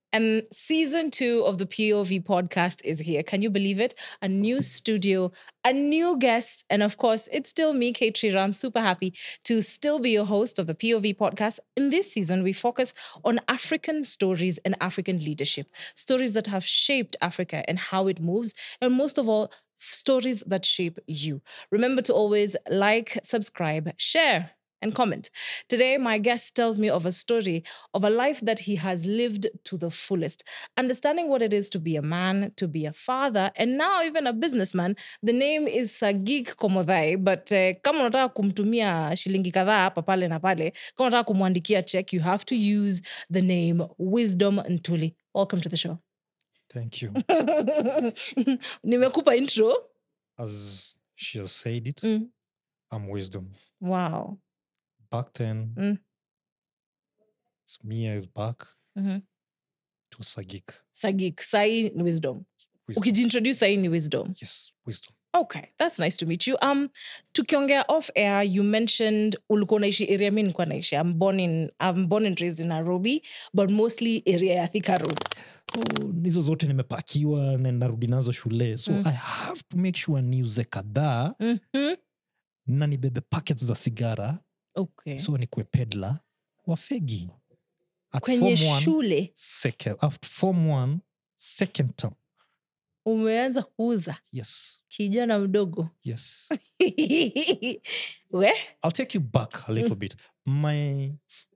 And season two of the POV podcast is here. Can you believe it? A new studio, a new guest, and of course, it's still me, Kate Shira. I'm super happy to still be your host of the POV podcast. In this season, we focus on African stories and African leadership, stories that have shaped Africa and how it moves, and most of all, stories that shape you. Remember to always like, subscribe, share, and comment. Today, my guest tells me of a story of a life that he has lived to the fullest, understanding what it is to be a man, to be a father, and now even a businessman. The name is Sagik Komodhai, but uh, kama unataka kumtumia shilingi kadhaa hapa pale na pale, kama unataka kumwandikia check, you have to use the name Wisdom Ntuli. Welcome to the show. Thank you. Nimekupa intro. As she has said it, Mm. I'm wisdom. Wow. Back then, Mm. it's me I was back Mhm. to Sagik. Sagik, sai ni wisdom. Wisdom. Ukijiintroduce sai ni wisdom. Yes, wisdom. Okay, that's nice to meet you. Um, tukiongea off air, you mentioned ulikuwa unaishi area mi nilikuwa naishi. I'm born in I'm born and raised in Nairobi, but mostly area ya Thika Road. Oh, hizo zote nimepakiwa na narudi nazo shule so Mm. i have to make sure niuze kadhaa Mhm. na nibebe packets za sigara Okay. so nikue pedla wa fegi At Kwenye form one, shule second, after form one, second term umeanza kuuza yes kijana mdogo. yes We? I'll take you back a little bit. My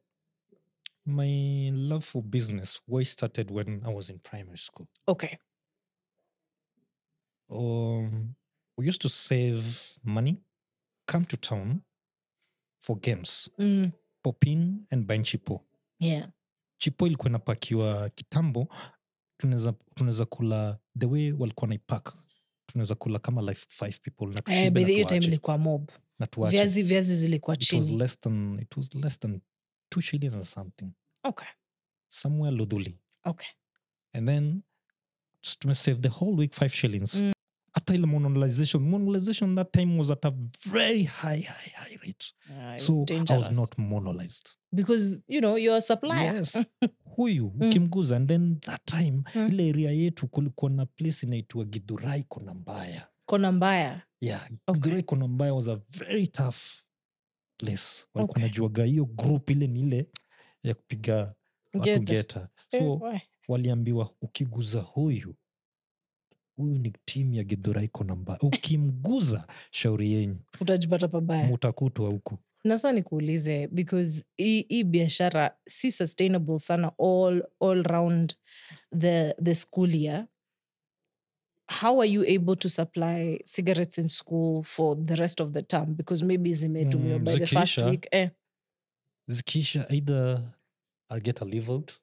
my love for business way started when I was in primary school. Okay. Um, we used to save money, come to town for games, Mm. pop in and buy chipo. Yeah. Chipo ilikuwa inapakiwa kitambo, tunaweza tunaweza kula the way walikuwa naipak tunaweza kula kama like five people na Eh, tushibe by na the hiyo time tuache- ilikuwa mob. na tuache. Viazi viazi zilikuwa It was chini. less than it was less than two shillings or something Okay. somewhere ludhuli Okay. and then s- tumesave the whole week five shillings Mm. hata ile monetization monetization that time was at a very high high high rate Yeah, it was so i was dangerous. not monolized because you know you're a supplier. yes huyu ukimguza and then that time Mm. ile area yetu kulikuwa na place inaitwa gidhurai kona mbaya Kona mbaya. yeah Okay. gidhurai kona mbaya was a very tough place walikuwa Okay. najuaga hiyo group ile ni ile ya kupiga watu Geta. geta Eh, so why? waliambiwa ukiguza huyu huyu ni timu ya gidhurai kona mbaya ukimguza shauri yenyu utajipata pabaya mutakutwa huku nasa nikuulize because hii hii biashara si sustainable sana all, all round the, the school year how are you able to supply cigarettes in school for the rest of the term because maybe zimetumiwa Mm, by the first zikiisha. week eh. zikisha either I'll get a leave out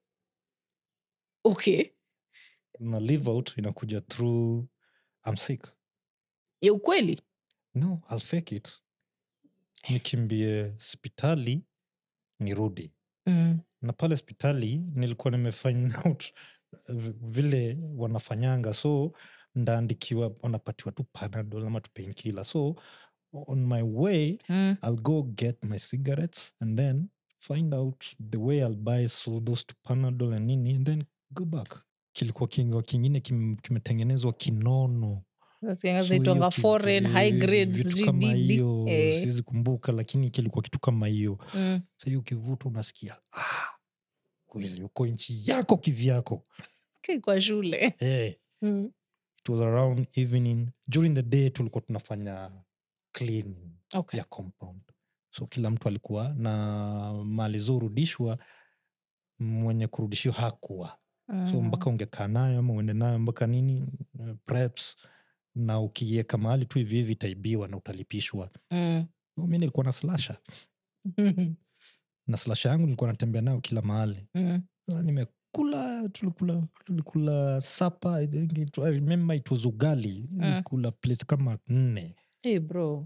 okay na leave out inakuja through I'm sick ya ukweli no I'll fake it nikimbie hospitali nirudi mm. na pale hospitali nilikuwa nimefind out v- vile wanafanyanga so ndaandikiwa wanapatiwa tu panadol ama tu painkiller so on my way Mm. i'll go get my cigarettes and then find out the way i'll buy so those to panadol and nini and then go back kilikuwa kingo kingine kim- kimetengenezwa kinono Nasikianga So zinaitwanga hiyo ki- foreign high eh, grade vitu sijui kama DD. hiyo Eh. siwezi kumbuka lakini kilikuwa kitu kama hiyo Mm. sa hiyo ukivuta unasikia ah, kweli uko nchi yako kivyako Ki kwa shule hey, mm. it was around evening during the day tulikuwa tunafanya cleaning okay. ya compound so kila mtu alikuwa na mali zorudishwa mwenye kurudishiwa hakuwa so mpaka ungekaa nayo ama uende nayo mpaka nini uh, preps na ukiweka mahali tu hivi hivi itaibiwa na utalipishwa Mm. So mi nilikuwa na slasha na slasha yangu nilikuwa natembea nayo kila mahali Mm. Sasa nimekula tulikula tulikula sapa I, think it, I remember it was ugali nilikula plate kama nne Hey bro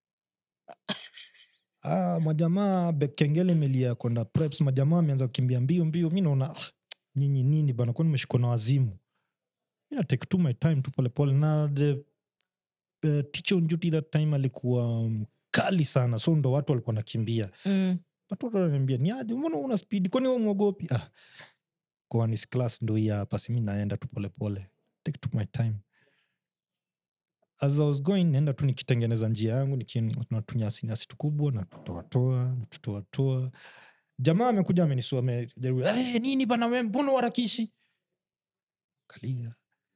ah, majamaa be- kengele imelia kwenda preps majamaa ameanza kukimbia mbio mbio mi naona ah, nyinyi nini bana kwani meshikwa na wazimu mi na take to my time tu polepole na the uh, teacher on duty that time alikuwa mkali sana so ndo watu walikuwa nakimbia mm. watoto wananiambia ni aje mbona una speed kwani wewe mwogopi ah. koanis class ndo hii hapa simi naenda tu polepole take to my time as i was going naenda tu nikitengeneza njia yangu natunyasinyasi tukubwa natutoatoa natutoatoa jamaa amekuja amenisua amejaribu hey, nini bana we mbona warakishi kalia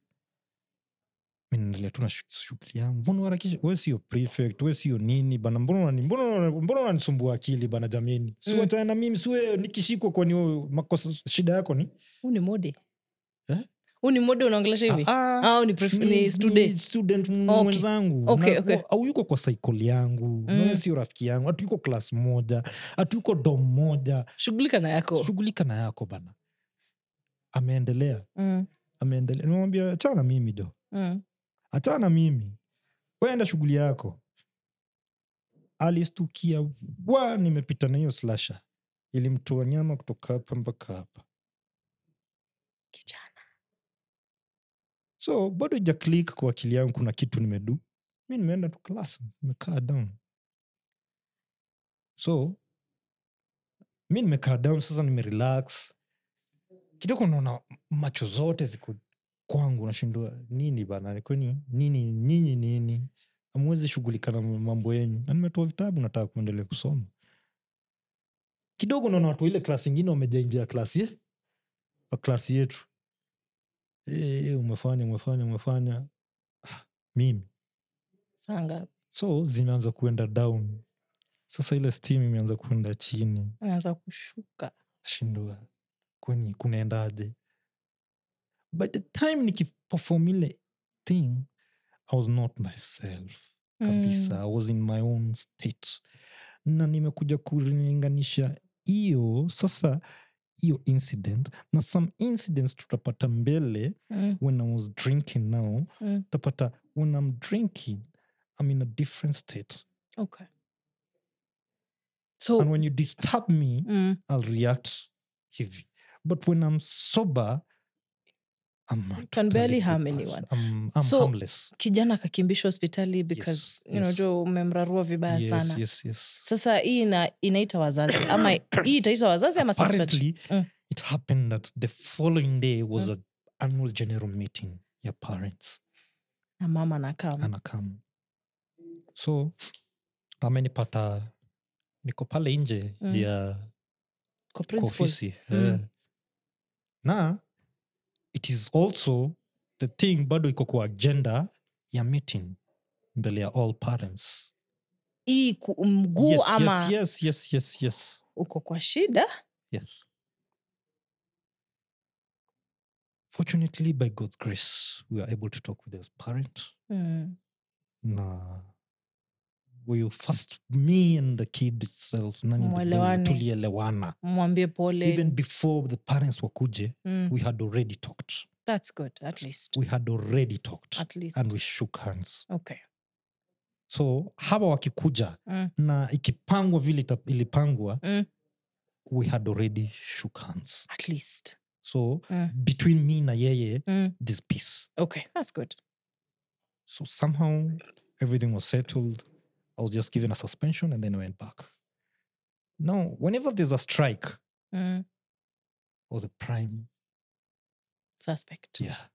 mi naendelea tu na shu- shughuli yangu mbona warakishi we sio prefect we sio nini bana mbona unani- mbona unani- mbona unanisumbua akili bana jameni Mm. siwachana na mimi siwe nikishikwa kwani wewe makosa shida yako ni huu ni mode Eh? huu ni mode unaongelesha hivi Ah, ah, au ni, pref- ni- ni ni student student m- Okay. mwenzangu Okay, Na- okay. wa- au yuko kwa saikoli yangu Mm. mm. sio rafiki yangu hatuiko klas moja hatuiko dom moja shughulika na yako shughulika na yako bana ameendelea mm. ameendelea nimwambia achana mimi do Mm. achana mimi waenda shughuli yako alistukia wa nimepita na hiyo slasha ilimtoa nyama kutoka hapa mpaka hapa kijana so bado ija click kwa akili yangu kuna kitu nimedu mi nimeenda tu class nimekaa down so mi nimekaa down sasa nimerelax kidogo naona macho zote ziko kwangu nashindua nini bana kwani nini nyinyi nini amwezi shughulika na mambo yenyu na nimetoa vitabu nataka kuendelea kusoma kidogo naona watu wa ile klasi ingine wamejaingia klasi ye wa klasi yetu e, umefanya umefanya umefanya Ah, mimi saa ngapi so zimeanza kuenda down sasa ile steam imeanza kuenda chini anaanza kushuka shindwa kwani kunaendaje by the time nikiperform ile thing i was not myself kabisa i was in my own state na nimekuja kulinganisha hiyo sasa hiyo incident na some incidents tutapata mbele mm. when i was drinking now Mm. utapata when i'm drinking i'm in a different state okay so and when you disturb me mm. i'll react hivi but when i'm sober i'm a Can totally barely good harm person. anyone. i'm, I'm So, harmless kijana akakimbishwa hospitali because Yes, you know, yes. jo umemrarua vibaya yes, sana yes yes sasa hii ina, inaita wazazi ama hii itaita wazazi ama suspect? apparently Mm. it happened that the following day was a annual general meeting your parents na mama nakam anakam so amenipata niko pale nje Mm. ya kwa kwa principal ofisi Mm. eh. na it is also the thing bado iko kwa agenda ya meeting mbele ya all parents hii ku- mguu yes, ama yes, yes, yes, yes, yes, uko kwa shida yes. fortunately by god's grace we are able to talk with the parent mm. na we first me and the kid itself nani ndio Mwelewane. tulielewana mwambie pole even before the parents wakuje mm. we had already talked that's good at least we had already talked at least and we shook hands okay so hawa wakikuja mm. na ikipangwa vile ita- ilipangwa Mm. we had already shook hands at least so Mm. between me na yeye mm. this peace okay that's good so somehow everything was settled i was just given a suspension and then i went back now whenever there's a strike mm. or the prime suspect yeah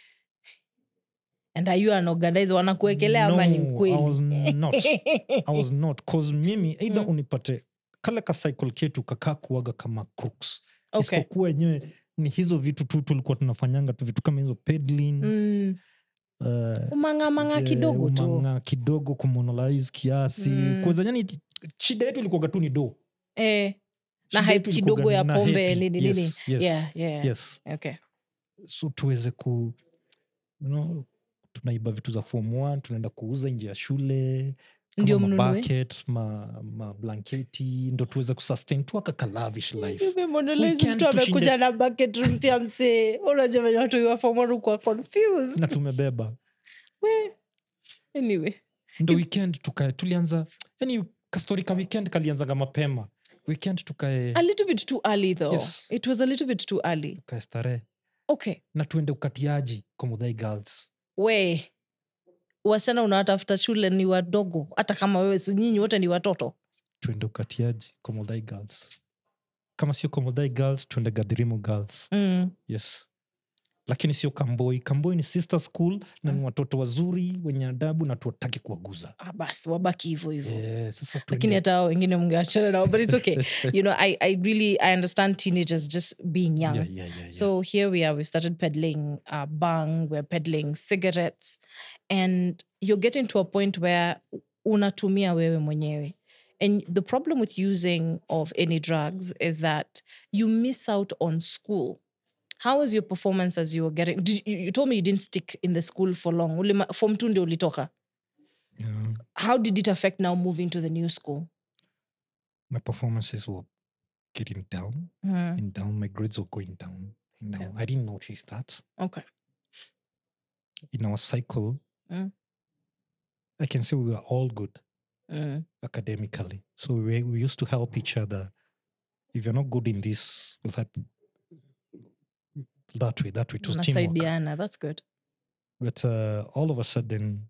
and are you an organizer wanakuwekelea ama ni No, I mkweli was not. i was not cause mimi either Mm. unipate kale ka cycle ketu kakaa kuaga kama crooks okay isipokuwa enyewe ni hizo vitu tu tulikuwa tunafanyanga tu vitu kama hizo pedlin mm. uh, umangamanga je, kidogo tu umang'a kidogo kumonolize kiasi Mm. mm. yani ti- shida yetu ilikuwaga tu ni do eh, na Shida hype yetu ilikuwaga kidogo ya ni- na pombe happy. nini nini Yes, yes, yeah, yeah. yes. okay so tuweze ku you know, tunaiba vitu za form one tunaenda kuuza nje ya shule Ndio kama mnunue? mabucket, ma, mablanketi ndo tuweze kusustain tu aka kalavish life Nimemonelize Weekend mtu tushinde- amekuja na bucket mpya msee unajua venye watu wafomorukuwa confused na tumebeba We. anyway ndo Is- weekend tukae tulianza yani kastori ka weekend kalianzaga mapema weekend tukae a little bit too early though Yes. it was a little bit too early tukae starehe okay na tuende ukatiaji kwa Muthai girls we wasichana unawatafuta shule ni wadogo hata kama wewe si nyinyi wote ni watoto tuende ukatiaji kwa Muthai girls kama sio komodhai girls tuende gadhirimo girls Mm. yes lakini sio kamboi kamboi ni sister school na ni watoto wazuri wenye adabu na tuwataki kuwaguza Ah, basi wabaki hivyo hivyo Eh, sasa lakini tuende- hata hao wengine mngeachana nao but it's okay you know I, i really i understand teenagers just being young Yeah, yeah, yeah, yeah. So here we are, we've started peddling uh, bang, we're peddling cigarettes, and you're getting to a point where unatumia wewe mwenyewe. And the problem with using of any drugs is that you miss out on school. How was your performance as you were getting? Did, you, you told me you didn't stick in the school for long. Ulima- Form two ndio ulitoka. Yeah. How did it affect now moving to the new school? my performances were getting down Mm, and down my grades were going down and down i didn't notice that Okay. in our cycle Mm. i can say we were all good Mm, academically. So we, we used to help each other. If you're not good in this, we'll help that way, that way. It was teamwork. mnasaidiana, That's good. But uh, all of a sudden,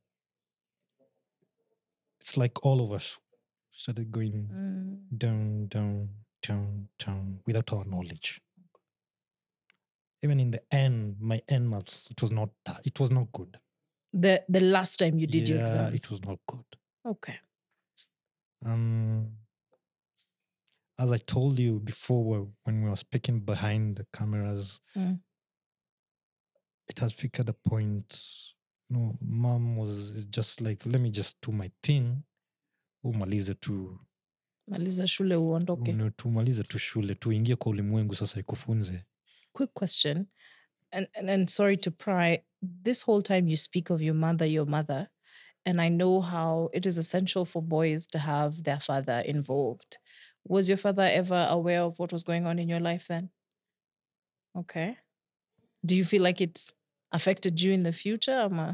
it's like all of us started going Mm. down, down, down, down without our knowledge. Even in the end, my end maths, it was not that. It was not good. The the last time you did your yeah, exams. it was not good. Okay. Um, as I told you before, wh- when we were speaking behind the cameras, Mm. it has figured a point. You know, mom was is just like, let me just do my thing. umalize tu maliza shule uondoke okay. tumalize tu shule tuingie kwa ulimwengu sasa ikufunze quick question and, and and sorry to pry this whole time you speak of your mother your mother and i know how it is essential for boys to have their father involved was your father ever aware of what was going on in your life then okay do you feel like it affected you in the future ama?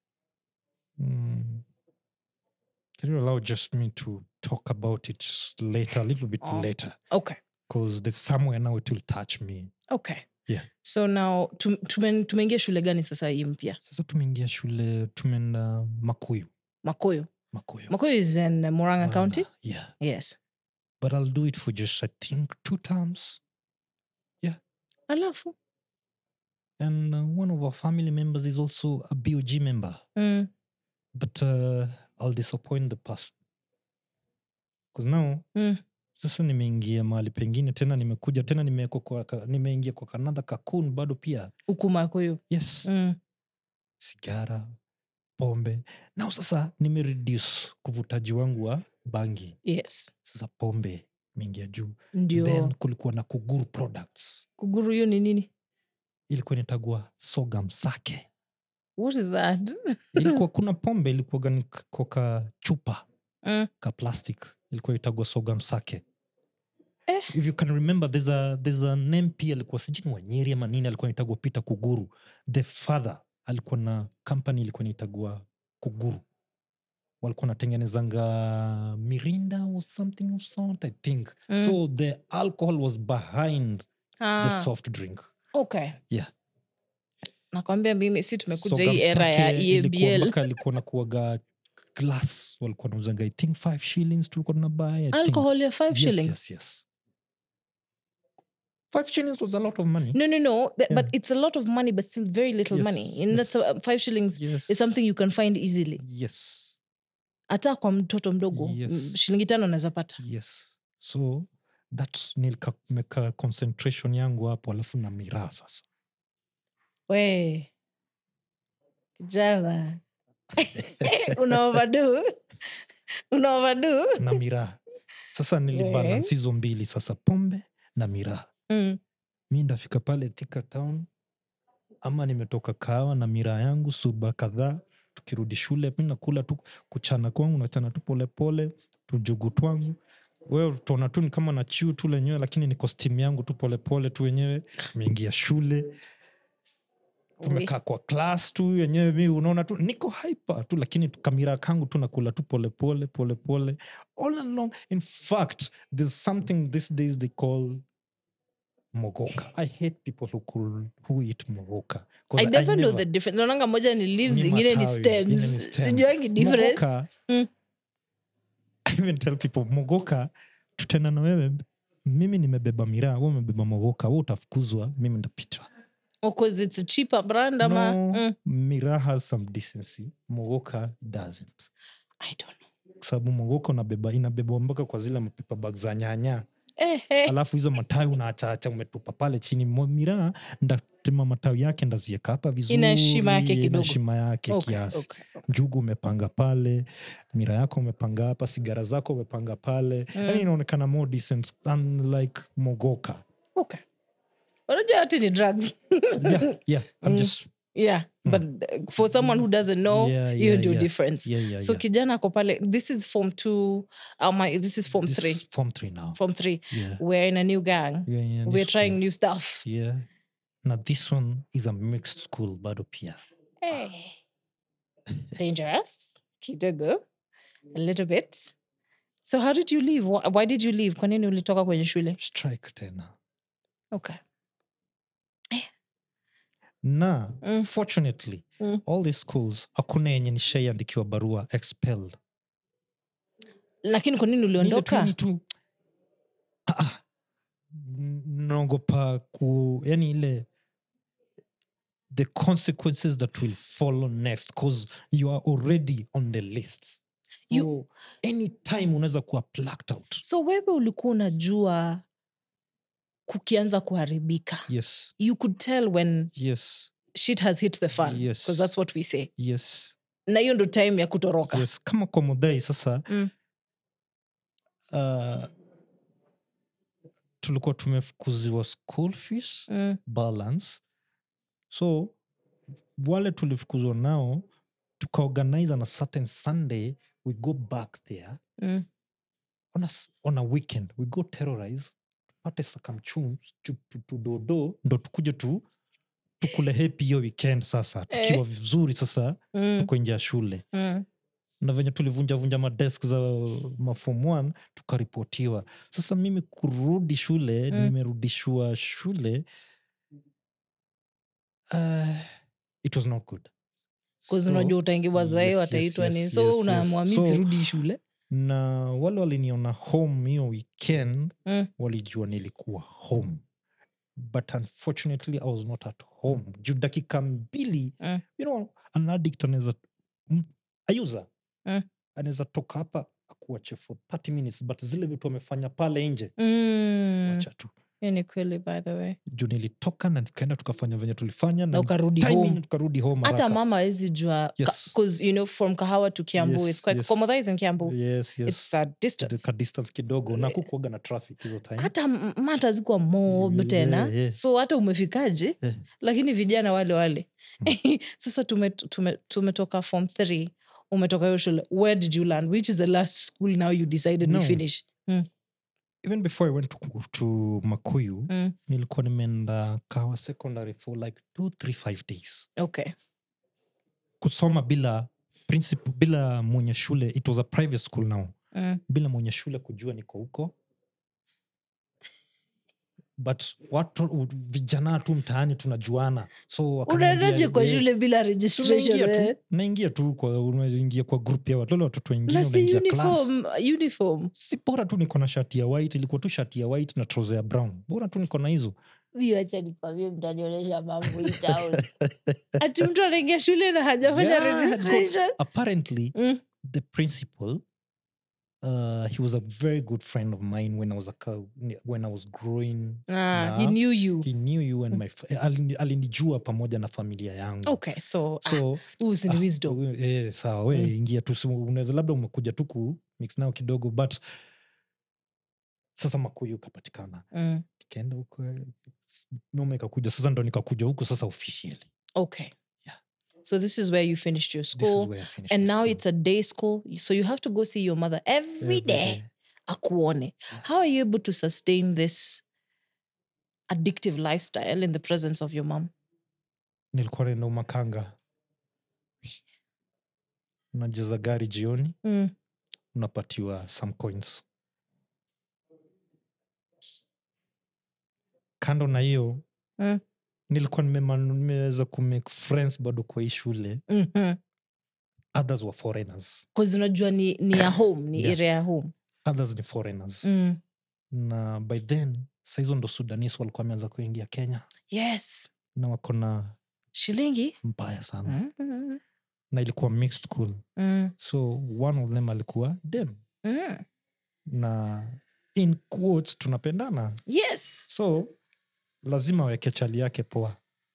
mm. can you allow just me to talk about it s- later a little bit Oh. later okay because there's somewhere now it will touch me okay Yeah. so now tum- tume- tumeingia shule gani sasa hii mpya sasa tumeingia shule tumeenda makuyu makoyo makuyu makoyo is in uh, moranga county Murang'a, yeah yes but i'll do it for just i think two terms alafu and uh, one of our family members is also a bog member mm. but uh, i'll disappoint the person because now Mm. sasa nimeingia mahali pengine tena nimekuja tena nimeko kwa ka- nimeingia kwa kanadha kakun bado pia huku makoyo yes mm. sigara pombe nao sasa nimereduce kuvutaji wangu wa bangi yes sasa pombe imeingia juu ndio then kulikuwa na kuguru products kuguru hiyo ni nini ilikuwa inatagwa sogam sake what is that ilikuwa kuna pombe ilikuwaga ni k- kwa ka chupa mm. ka plastic ilikuwa itagwa sogam sake Eh. if you can remember there's a, there's a name pia alikuwa sijui ni wanyeri ama nini alikuwa naitagwa peter kuguru the father alikuwa na company ilikuwa naitagwa kuguru walikuwa natengenezanga mirinda or something of sort i think Mm. so the alcohol was behind the ah, soft drink okay Yeah. nakwambia mimi si tumekuja Sogam hii era ya Sake ilikuwa ebl mpaka alikuwa nakuaga glass walikuwa nauzanga i think five shillings tulikuwa tunabuy I think. alcohol ya five yes, shillings yes, yes. five shillings was a lot of money no no no th- but Yeah. it's a lot of money but still very little Yes, money and yes. that's uh, five shillings yes. is something you can find easily yes hata kwa mtoto mdogo Yes. m- shilingi tano anaweza pata yes so that nikameka concentration yangu hapo alafu na miraa sasa we kijana una overdo una overdo na miraa sasa nilibalance hizo mbili sasa pombe na miraa mm. mi ndafika pale Thika town ama nimetoka kahawa na miraa yangu suba kadhaa tukirudi shule mi nakula tu kuchana kwangu nachana tu polepole tujugu twangu wewe utaona tu ni kama na chiu tu lenyewe lakini ni kostimu yangu tu polepole tu wenyewe meingia shule tumekaa kwa klas tu wenyewe mi unaona tu niko hyper tu lakini tu- kamira kangu tu nakula tu polepole polepole all along in fact there's something these days they call mogoka i hate people who, could, who eat mogoka 'Cause i never know the difference naonanga moja ni leaves Ni ingine ni matawi, ingine ni stems stem. sijuangi difference mogoka Mm. i even tell people mogoka tutaenda na wewe mimi nimebeba miraa we umebeba mogoka we utafukuzwa mimi ndapita Or 'cause it's a cheaper brand ama no, mm. miraa has some decency mogoka doesn't I don't know. kwa sababu mogoka unabeba inabebwa mpaka kwa zile mapipa bag za nyanya Eh, eh. alafu hizo matawi unaachacha umetupa pale chini Mo- miraa ndatema matawi yake ndazieka hapa vizuri Ina heshima yake ina kidogo. heshima yake Okay, kiasi okay, okay. njugu umepanga pale mira yako umepanga hapa sigara zako umepanga pale mm. yani inaonekana more decent unlike mogoka Okay. unajua yote ni drugs yeah, yeah, I'm Mm. just, yeah but uh, for someone who doesn't know Yeah, hiyo yeah, ndio yeah. difference yeah, yeah, so yeah. kijana ako pale this is form two um, my, this is form This three is form three now form three yeah. we're in a new gang Yeah, yeah, we're this trying one. new stuff yeah na this one is a mixed school bado pia hey. dangerous kidogo a little bit so how did you leave why, why did you leave kwa nini ulitoka kwenye shule strike tena okay na Mm. fortunately Mm. all these schools hakuna yenye nishaiandikiwa barua expelled lakini kwa nini Ni ile tu uliondoka yani tu ah, ah. N- naogopa ku yani ile the consequences that will follow next because you are already on the list You- so anytime unaweza kuwa plucked out so wewe ulikuwa unajua kukianza kuharibika yes you could tell when yes shit has hit the fan because Yes. that's what we say yes na hiyo ndo time ya kutoroka yes kama kwa modai sasa Mm. uh, tulikuwa tumefukuziwa school fees mm. balance so wale tulifukuzwa nao tukaorganize on a certain sunday we go back there Mm. on a, s- on a weekend we go terrorize tupate sakamchum tudodo ndo tukuje tu tukule hepi hiyo weekend sasa tukiwa Eh. vizuri sasa Mm. tuko nje ya shule Mm. na venye tulivunjavunja madesk za mafom one tukaripotiwa sasa mimi kurudi shule Mm. nimerudishwa shule uh, it was not good 'Cause So, unajua utaingiwa zae yes, wataitwa yes, ni yes, so yes, unaamua yes. mi So- sirudi shule na wale waliniona home hiyo weekend Mm. walijua nilikuwa home but unfortunately i was not at home juu dakika mbili Mm. you know an addict anaweza m- ayuza Mm. anaweza toka hapa akuache for 30 minutes but zile vitu amefanya pale nje mm. wacha tu hiyo ni kweli by the way juu nilitoka na tukaenda tukafanya venye tulifanya na na ukarudi timing home tukarudi home hata haraka. mama awezi jua Yes. because you know from kahawa to kiambu Yes, it's quite yes. Komodha is in kiambu yes, yes. it's a distance ka distance kidogo na kukuaga na traffic hizo time hata m- mata zikuwa mob Yeah, tena yeah. so hata umefikaje Eh. lakini vijana wale wale sasa tumetoka tume, tumetoka form three umetoka hiyo shule where did you land which is the last school now you decided No. we finish mm. even before i went to, to makuyu Mm. nilikuwa nimeenda kawa secondary for like two three five days okay kusoma bila principal bila mwenye shule it was a private school now mm. bila mwenye shule kujua niko huko but watu u- vijana tu mtaani tunajuana so wakaniambia, unaendaje kwa "Eh, shule bila si registration unaingia eh? tu naingia tu kwa unaingia kwa group ya watu wale watoto wengine na si unaingia class uniform uniform si bora tu niko na shati ya white ilikuwa tu shati ya white na trouser ya brown bora tu niko na hizo viacha nikwambie mtanionyesha mambo hii town ati mtu anaingia shule na hajafanya Yeah, I had got- registration apparently Mm. the principal uh, he was a very good friend of mine when i was a, co- when i was growing ah, he Yeah. knew you he knew you and my fa- alini- alinijua pamoja na familia yangu okay so, ah, so huu si ni wisdom we- eh, sawa we Mm. ingia tu si- unaweza labda umekuja tu ku mix nao kidogo but sasa makuyu ukapatikana mm. nikaenda huko eh, noma ikakuja sasa ndo nikakuja huku sasa officially okay Yeah. so this is where you finished your this is school where I finished and my now school. it's a day school so you have to go see your mother every Every day day. akuone how are you able to sustain this addictive lifestyle in the presence of your mom nilikuwa naenda umakanga unajaza gari jioni mm. unapatiwa some coins kando na hiyo Mm. nilikuwa nimema- nimeweza kumake friends bado kwa hii shule mm-hmm. others were foreigners unajua ni, ni ya home ni Yeah. area ya home others ni foreigners mm. na by then sahizo ndo sudanis walikuwa wameanza kuingia kenya yes na wako na shilingi mbaya sana mm. na ilikuwa mixed school Mm. so one of them alikuwa dem Mm. na in quotes tunapendana yes so lazima aweke chali yake poa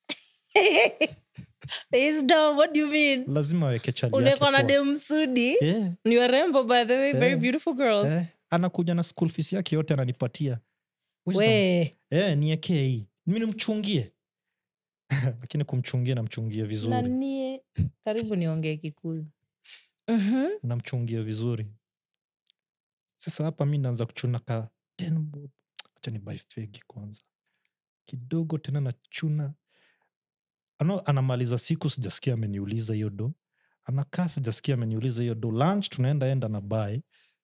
It's dumb. what do you mean lazima aweke chali yake unekwa na poa. dem sudi Eh, ni warembo by the way very Eh. beautiful girls eh, anakuja na school fees yake yote ananipatia Wisdom. we eh, niekee hii mi nimchungie lakini kumchungia namchungia vizuri nanie karibu niongee kikuyu Mhm. namchungia vizuri sasa hapa mi naanza kuchuna ka 10 bob acha ni buy fegi kwanza kidogo tena nachuna ano, anamaliza siku sijasikia ameniuliza hiyo do anakaa sijasikia ameniuliza hiyo do lunch tunaenda enda na bai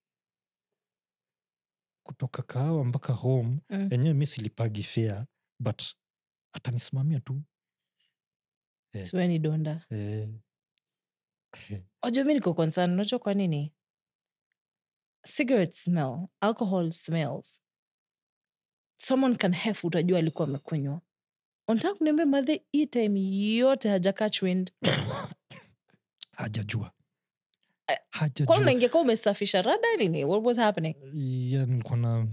kutoka kahawa mpaka home Mm. enyewe mi silipagi fea but atanisimamia tu siweni donda eh, wajua mi niko concern unajua kwa nini cigarette smell alcohol smells someone can hef utajua alikuwa amekunywa unataka kuniambia madhe hii time yote haja catch wind hajajua Eh, kwa hajajua unaingia ka umesafisha rada nini what was happening yeah, nilikuwa na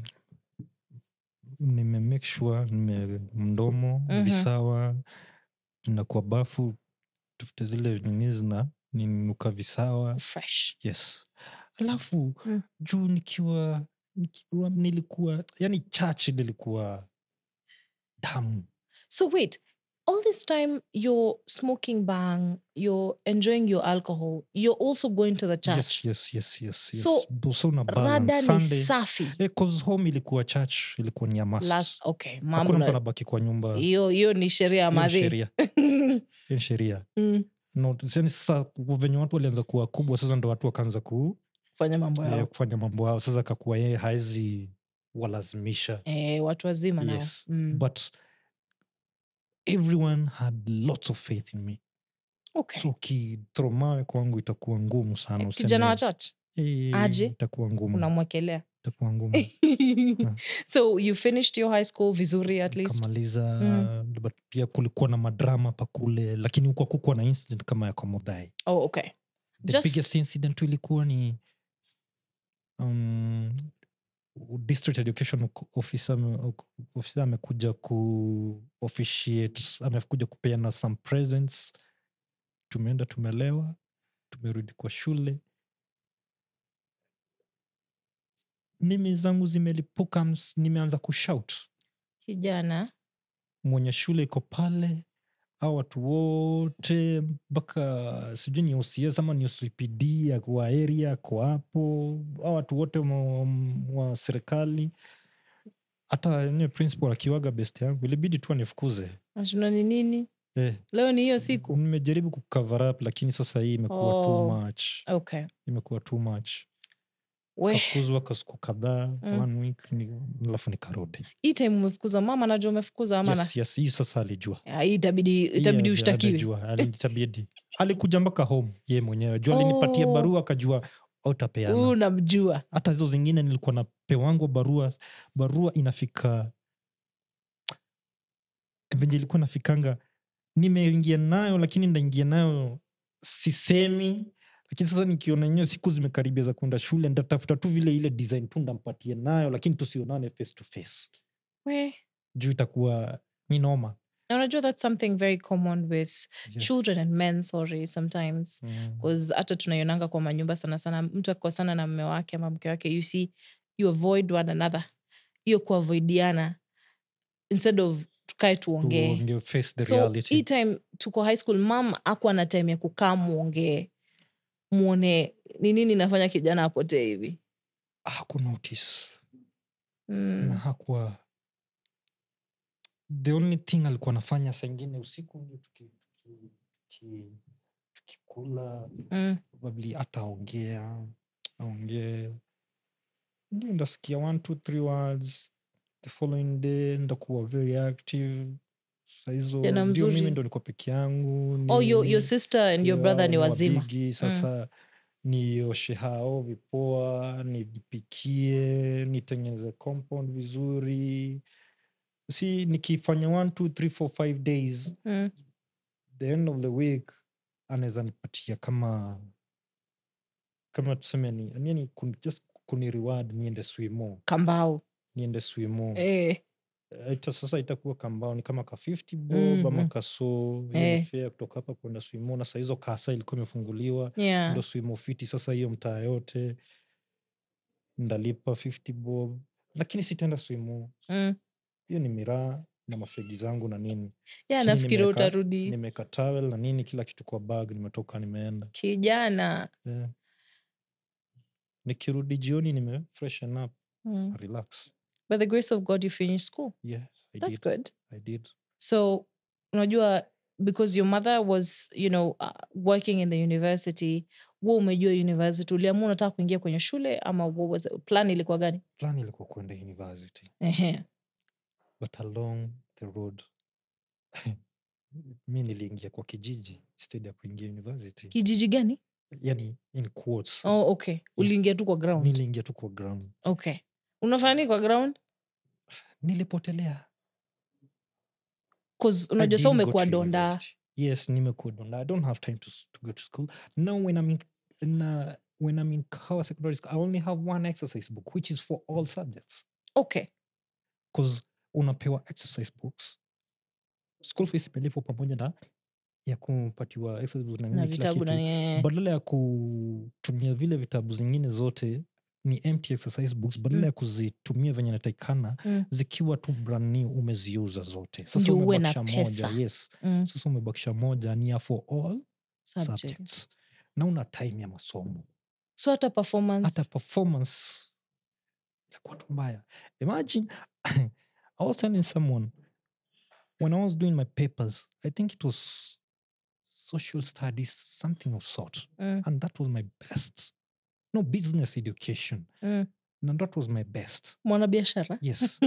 nime make sure nime mdomo Mhm. visawa na kwa bafu tufute zile nini zina ninuka visawa fresh yes alafu Mm. juu nikiwa nikiwa nilikuwa yani church nilikuwa damu so wait all this time you're smoking bang you're enjoying your alcohol you're also going to the church yes yes yes yes, yes. So, Bu- so una rada balance ni sunday safi eh, 'cause home ilikuwa church ilikuwa ni ya must Last, okay mambo hakuna mtu na- anabaki kwa nyumba hiyo hiyo hiyo ni sheria ya ni madhi sheria Hiyo ni sheria Mm, no, yani sasa venye watu walianza kuwa kubwa sasa ndo watu wakaanza ku, fanya mambo eh, yao kufanya mambo yao sasa kakuwa yeye haezi walazimisha eh, watu wazima nao yes mm. but everyone had lots of faith in me okay. so ukithromawe kwangu itakuwa ngumu sana Eh, kijana wa useme, church "Eh, aje? itakuwa ngumu unamwekelea itakuwa ngumu so you finished your high school vizuri at least kamaliza Mm. but pia kulikuwa na madrama pakule lakini huko kukuwa na incident kama ya komodhai oh okay the Just- biggest incident tu ilikuwa ni um, district education officer ame- officer amekuja ku officiate amekuja kupeana some presents tumeenda tumelewa tumerudi kwa shule mimi zangu zimelipuka ms- nimeanza kushout kijana mwenye shule iko pale au watu wote mpaka sijui ni OCS ama ni OCPD ako area ako hapo au watu wote wa, wa serikali hata enyewe principal akiwaga best yangu ilibidi tu anifukuze ashuna ni nini eh, leo ni hiyo siku nimejaribu kucover up lakini sasa hii imekuwa Oh. too much okay imekuwa too much we kafukuzwa kwa siku kadhaa Mm. one week ni- alafu nikarudi hii time umefukuza mama najua umefukuza ama na yes, yes, hii sasa alijua Ah, hii itabidi itabidi Hii ushtakiwe hajajua, ali- itabidi alikuja mpaka home ye mwenyewe juu alinipatia Oh. barua akajua huu autapeana namjua hata hizo zingine nilikuwa na pewangwa barua barua inafika venye ilikuwa nafikanga nimeingia nayo lakini ndaingia nayo sisemi lakini sasa nikiona enyewe siku zimekaribia za kwenda shule ndatafuta tu vile ile design tu ndampatie nayo lakini tusionane face to face we juu itakuwa ni noma na unajua that's something very common with Yeah. children and men sorry sometimes Mm. bcause hata tunaionanga kwa manyumba sana sana mtu akikosana na mme wake ama mke wake you see you avoid one another hiyo kuavoidiana instead of tukae tuongee Tuongee face the so reality. hii time tuko high school mam akuwa na time ya kukaa muongee muone ni nini nafanya kijana apotee hivi hakunotice na mm. hakuwa the only thing alikuwa anafanya saa ingine usiku ndio tuki- tuki- tuki- tukikula Mm. probably ataongea aongee ndio ndasikia one two three words the following day ndakuwa very active sahizo Tena ndio mimi mzuri. ndo niko peke yangu oh your, nini, your sister and your brother ni yeah, wazima wabigi, sasa nioshe hao vipoa nipikie nitengeneze compound vizuri si nikifanya one two three four five days Mm. the end of the week anaweza nipatia kama kama tuseme ni yani kun, just kuni reward niende swimo kambao niende swimo eh. ita sasa itakuwa kambao ni kama ka 50 bob Mm, ama mm. kaso hiyo Eh. ni fare kutoka hapa kwenda swimo na saa hizo kasa ilikuwa imefunguliwa yeah. ndo swimo fiti sasa hiyo mtaa yote ndalipa 50 bob lakini sitaenda swimo mm. hiyo ni miraa na mafegi zangu na nini yeah, Chini nafikiri nimeweka- utarudi nimeweka towel na nini kila kitu kwa bag nimetoka nimeenda kijana yeah. nikirudi jioni nime freshen up mm. relax by the grace of god you finished school yeah I that's did. good I did so unajua because your mother was you know uh, working in the university wa umejua university uliamua unataka kuingia kwenye shule ama what was it? plan ilikuwa gani plan ilikuwa kwenda university Ehe. but along the road mi niliingia kwa kijiji instead ya kuingia university kijiji gani yani in quotes oh, okay uliingia tu kwa ground niliingia tu kwa ground okay unafanya nini kwa ground nilipotelea 'Cause I unajua sa didn't go umekuwa to donda university. yes nimekuwa donda i don't have time to, s- to go to school now when i'm in, in uh, when i'm in kawa secondary school i only have one exercise book which is for all subjects okay because unapewa exercise books school fees imelipwa pamoja na ya kupatiwa exercise book na na nini kila vitabu kitu na nini. badala ya kutumia vile vitabu zingine zote ni empty exercise books badala Mm. ya kuzitumia venye natakikana Mm. zikiwa tu brand new umeziuza zote sasa Ndio uwe na umebakisha pesa. moja yes Mm. sasa umebakisha moja ni ya for all Subject. subjects na una time ya masomo so hata performance hata performance ilikuwa tu mbaya imagine i was telling someone when i was doing my papers i think it was social studies something of sort mm. and that was my best no business education Mm. and that was my best mwanabiashara yes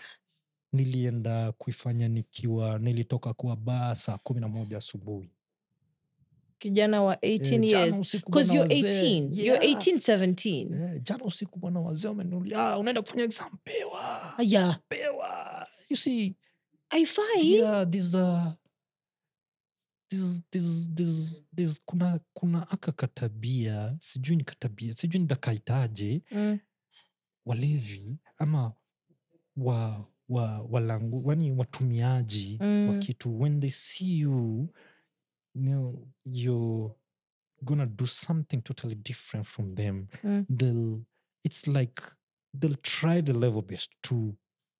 nilienda kuifanya nikiwa nilitoka kwa baa saa kumi na moja asubuhi kijana wa 18 Eh, jana years usiku because bwana you're wazee. 18 you're Yeah. 18 17 Eh, jana usiku bwana wazee wamenulia ah, unaenda kufanya exam pewa aya pewa you see aifai yeah, there's a there's, there's, there's, there's, kuna kuna aka katabia sijui ni katabia sijui nitakaitaje mm. walevi ama wa wa walangu wani watumiaji wa Mm. kitu when they see you, you know, you're gonna do something totally different from them Mm. they'll it's like they'll try the level best to,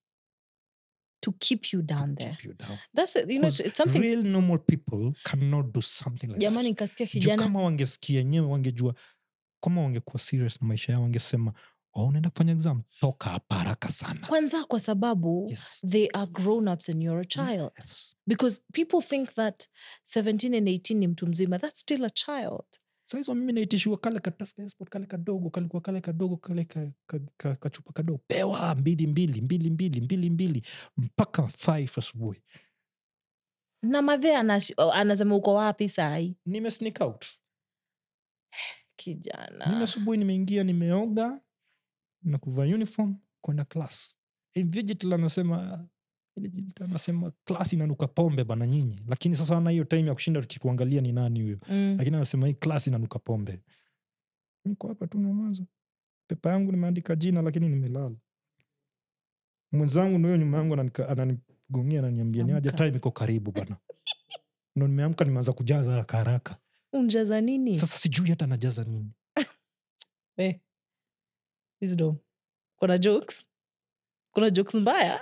to keep you to down there keep you down that's it, you know it's, 'Cause it's something real normal people cannot do something like jamani that nikasikia Juu kijana kama wangesikia enyewe wangejua kama wangekuwa serious na maisha yao wangesema oh, unaenda kufanya exam toka hapa haraka sana kwanza kwa sababu yes. they are grown ups and you're a child Yes. because people think that 17 and 18 ni mtu mzima that's still a child saizo mimi naitishiwa kale katasport kale kadogo kalikuwa kale kadogo kale ka, ka, ka, kachupa kadogo pewa mbili mbili mbili mbili mbili mbili mpaka five asubuhi na madhe anash- anasema uko wapi sahi nime sneak out nime kijana asubuhi nimeingia nimeoga na kuvaa uniform kwenda class Invigil anasema Invigil anasema class inanuka pombe bana nyinyi lakini sasa ana hiyo time ya kushinda tukikuangalia ni nani huyo mm. lakini anasema hii class inanuka pombe niko hapa tu namaza pepa yangu nimeandika jina lakini nimelala mwenzangu ndio nyuma yangu ananika- ananigongia ananiambia ni aje Amka. time iko karibu bana ndo nimeamka nimeanza kujaza haraka haraka unjaza nini sasa sijui hata najaza nini Eh. Wisdom. kuna jokes kuna jokes mbaya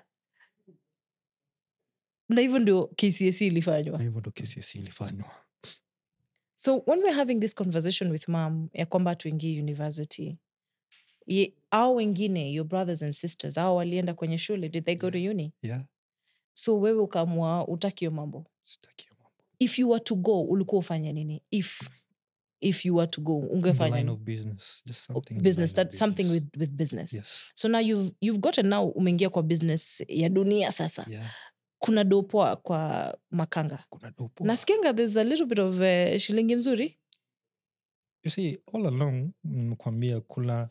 na hivyo ndio kcs ilifanywa na hivyo ndo kesi ilifanywa so when we're having this conversation with mam ya kwamba tuingie university ye- au wengine your brothers and sisters au walienda kwenye shule did they go to uni yeah so wewe ukamua utakio mambo sitaki hiyo mambo. if you were to go ulikuwa ufanye nini if if you were to go In the ungefanya line nini? of business just something in the business line of that something business. with, with business yes so now you've, you've gotten now umeingia kwa business ya dunia sasa yeah kuna dopoa kwa makanga kuna dopo nasikianga there's a little bit of uh, shilingi mzuri you see all along nimekwambia kuna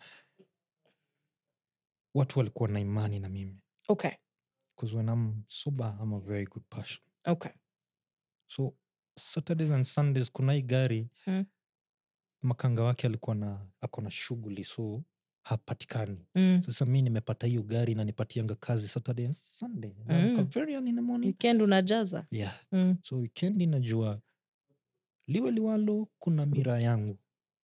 watu walikuwa na imani na mimi Okay. because when i'm sober i'm a very good person Okay. so saturdays and sundays kuna hii gari Mm. makanga wake alikuwa na ako na shughuli so hapatikani Mm. sasa mi nimepata hiyo gari na nipatianga kazi saturday and sunday Naamka Mm. very early in the morning Weekend unajaza. yeah Mm. so wikendi najua liwe liwalo kuna mira yangu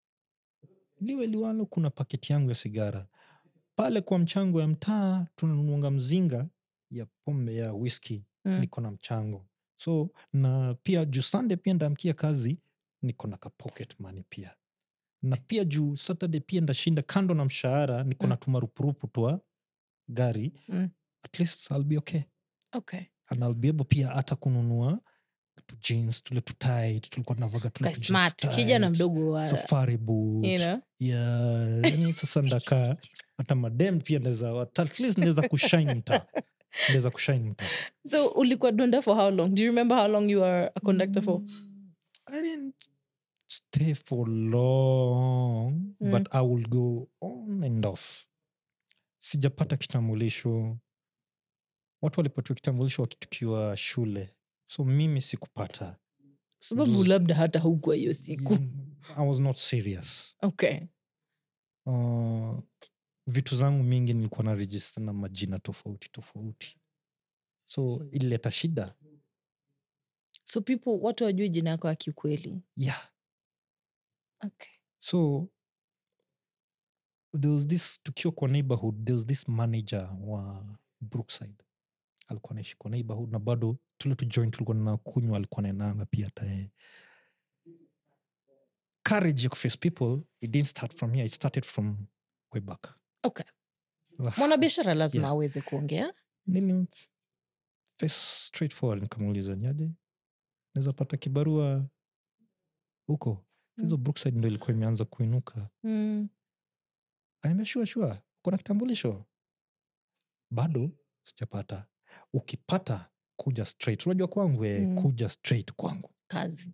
liwe liwalo kuna paketi yangu ya sigara pale kwa mchango ya mtaa tunanunuanga mzinga ya pombe ya whisky Mm. niko na mchango so na pia juu sunday pia ndamkia kazi niko na ka pocket money pia na pia juu saturday pia ndashinda kando na mshahara niko na Mm. tumarupurupu twa gari Mm. at least I'll be okay Okay. and I'll be able pia hata kununua tu jeans tule tutit tulikuwa tunavaga tule Ka tu jeans smart. Kijana tight, mdogo wa safari boot you know. yeah yani sasa ndakaa hata madem pia naweza at least naweza kushine mtaa naweza kushine mtaa So ulikuwa donda for how long? Do you remember how long you were a conductor for? Mm, I didn't stay for long, Mm. but I will go on and off. Sijapata kitambulisho. Watu walipatiwa kitambulisho waki- tukiwa shule, so mimi sikupata. Sababu Zzz. labda hata hukuwa hiyo siku. Mm, I was not serious. Okay. Uh, vitu zangu mingi nilikuwa na register na majina tofauti tofauti, so ilileta shida. So people watu wajue jina yako ya kiukweli. Yeah. Okay. so there was this tukiwa kwa neighborhood there was this manager wa brookside alikuwa naishi kwa neighborhood na bado tule tu joint tulikuwa na kunywa alikuwa naenanga pia hata yeye courage ya kuface people it didn't start from here it started from way back Okay. Ah, Mwanabiashara lazima Yeah. aweze kuongea. nili face straightforward nikamuuliza niaje naweza pata kibarua huko hizo brookside ndo ilikuwa imeanza kuinuka Mm. Ananiambia shua shua, kuna kitambulisho bado sijapata. Ukipata kuja straight, unajua kwangu eh, Mm. kuja straight kwangu. Kazi.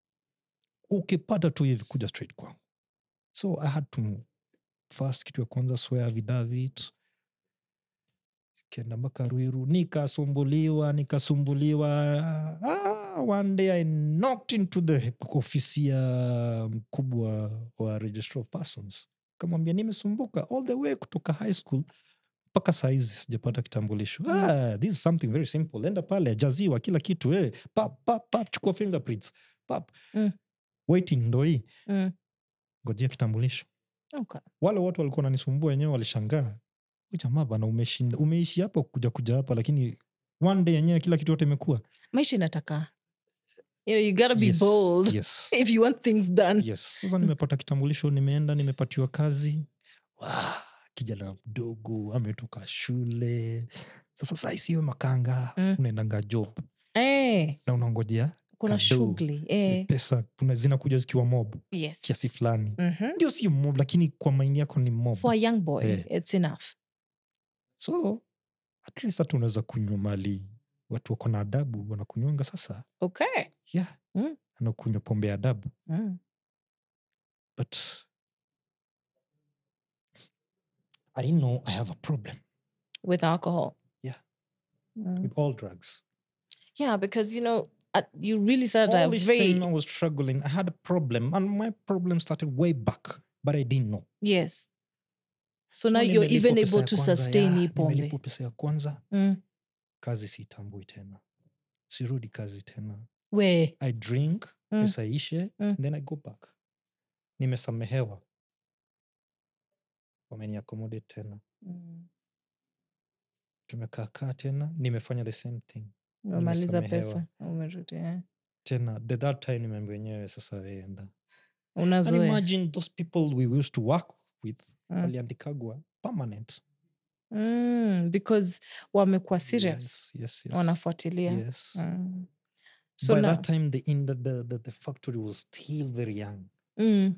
Ukipata tu hivi kuja straight kwangu. So I had to first, kitu ya kwanza swear affidavit, kenda mpaka Ruiru, nikasumbuliwa nikasumbuliwa. Ah, one day I knocked into the ofisi ya mkubwa wa registrar of persons, kamwambia nimesumbuka all the way kutoka high school mpaka saizi sijapata kitambulisho. Mm. Ah, this is something very simple. Enda pale jaziwa kila kitu eh. Pap, pap, pap, chukua fingerprints pap. Mm. Waiting ndo hii, Mm. ngojea kitambulisho Okay. wale watu walikuwa nanisumbua wenyewe walishangaa "Huyu jamaa bana umeshinda umeishi hapa kuja kuja hapa lakini one day yenyewe kila kitu yote imekuwa Maisha inataka. You know, you gotta be yes, bold yes, if you want things done. yes. sasa nimepata kitambulisho nimeenda nimepatiwa kazi Wah, kijana mdogo ametoka shule sasa saisiyo makanga Mm. unaendanga job Eh, na unangojea kuna Kado. shughuli. Eh, pesa kuna zinakuja zikiwa mob yes. kiasi fulani Mhm. ndio si mob lakini kwa maini yako ni mob For a young boy, Eh. it's enough. so at least hata unaweza kunywa mali watu wako na adabu wanakunywanga sasa Okay. yeah Mm. anakunywa pombe ya adabu Mm. but i didn't know i have a problem With alcohol. Yeah. Mm. with all drugs Yeah, because you know, at, you really started all a this very time i was struggling i had a problem and my problem started way back but i didn't know yes. So now So you're nimelipwa even pesa able ya to kwanza, sustain yeah, hii pombe. nimelipwa pesa ya kwanza Mm. kazi siitambui tena sirudi kazi tena We. i drink Mm. pesa ishe Mm. then i go back nimesamehewa wameniaccommodate tena Mm. tumekaakaa tena nimefanya the same thing Umemaliza Nimesamehewa. pesa. Umerudi. eh. tena the that time nimeambia wenyewe sasa weenda and Unazoea. imagine those people we used to work with Mm. waliandikagwa permanent Mm, because wamekuwa serious. yes, yes, yes. Wanafuatilia. yes. Mm. So by now, that time the, in the, the, the, the factory was still very young mm,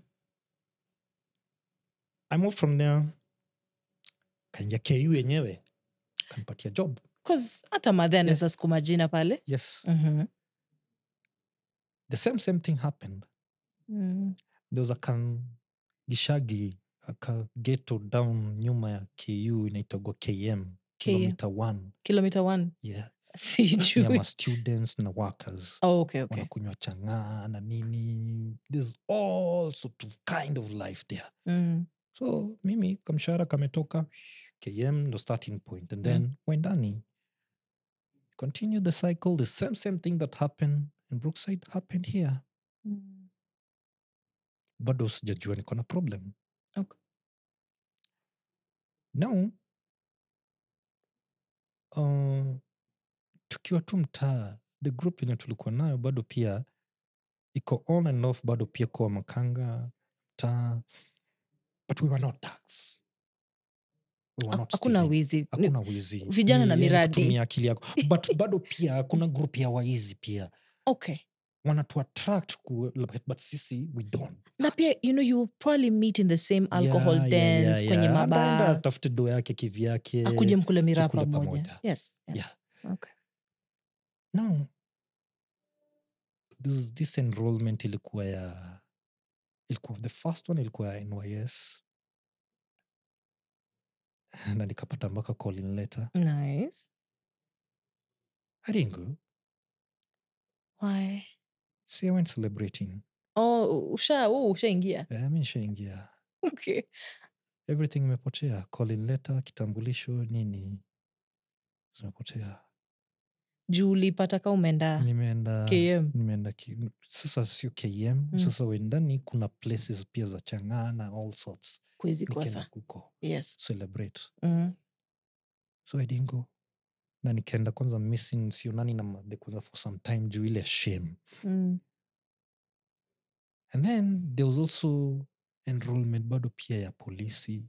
i moved from there kaingia ku yenyewe kanipatia job 'cause hata madhe anaweza sukuma jina pale. yes Mhm. the same same thing happened Mm. there was a kan gishagi akageto down nyuma ya ku inaitagwa km kilomita one kilomita one yeah. sijui ya ma students na workers oh, okay, okay. wanakunywa chang'aa na nini there's all sort of kind of life there Mm. so mimi kamshahara kametoka km ndo starting point and then wendani continue the cycle the same same thing that happened in brookside happened here Mm. bado sijajua niko na problem Okay. now uh, tukiwa tu mtaa the group yenye tulikuwa nayo bado pia iko on and off bado pia kwa makanga mtaa but we were not thugs. We were Ha- not hakuna stealing. wizi Ni- hakuna wizi vijana Ni na yani miradi. kutumia akili yako but bado pia kuna group ya waizi pia okay wanatu attract ku, but, but sisi we don't do na that. pia you know you will probably meet in the same alcohol Yeah, yeah, dens yeah, kwenye yeah. Anaenda mabaa atafute do yake kivyake akuje mkule miraa tukule pamoja pamoja. yes yeah. yeah. okay. no this, this enrollment ilikuwa ya ilikuwa the first one ilikuwa ya nys na nikapata mpaka calling letter nice i didn't go why see i went celebrating oh usha oh, ushaingia yeah, mi nishaingia okay everything imepotea calling letter kitambulisho nini zimepotea juu ulipata ka umeenda nimeenda km nimeenda ki, sasa sio km Mm. sasa wendani kuna places pia za chang'aa na all sorts kuwezi nikaenda kosa kuko yes celebrate mm. so i didn't go na nikaenda kwanza missing sionani na madhe kwanza for some time juu ile shame Mm. and then there was also enrollment bado pia ya polisi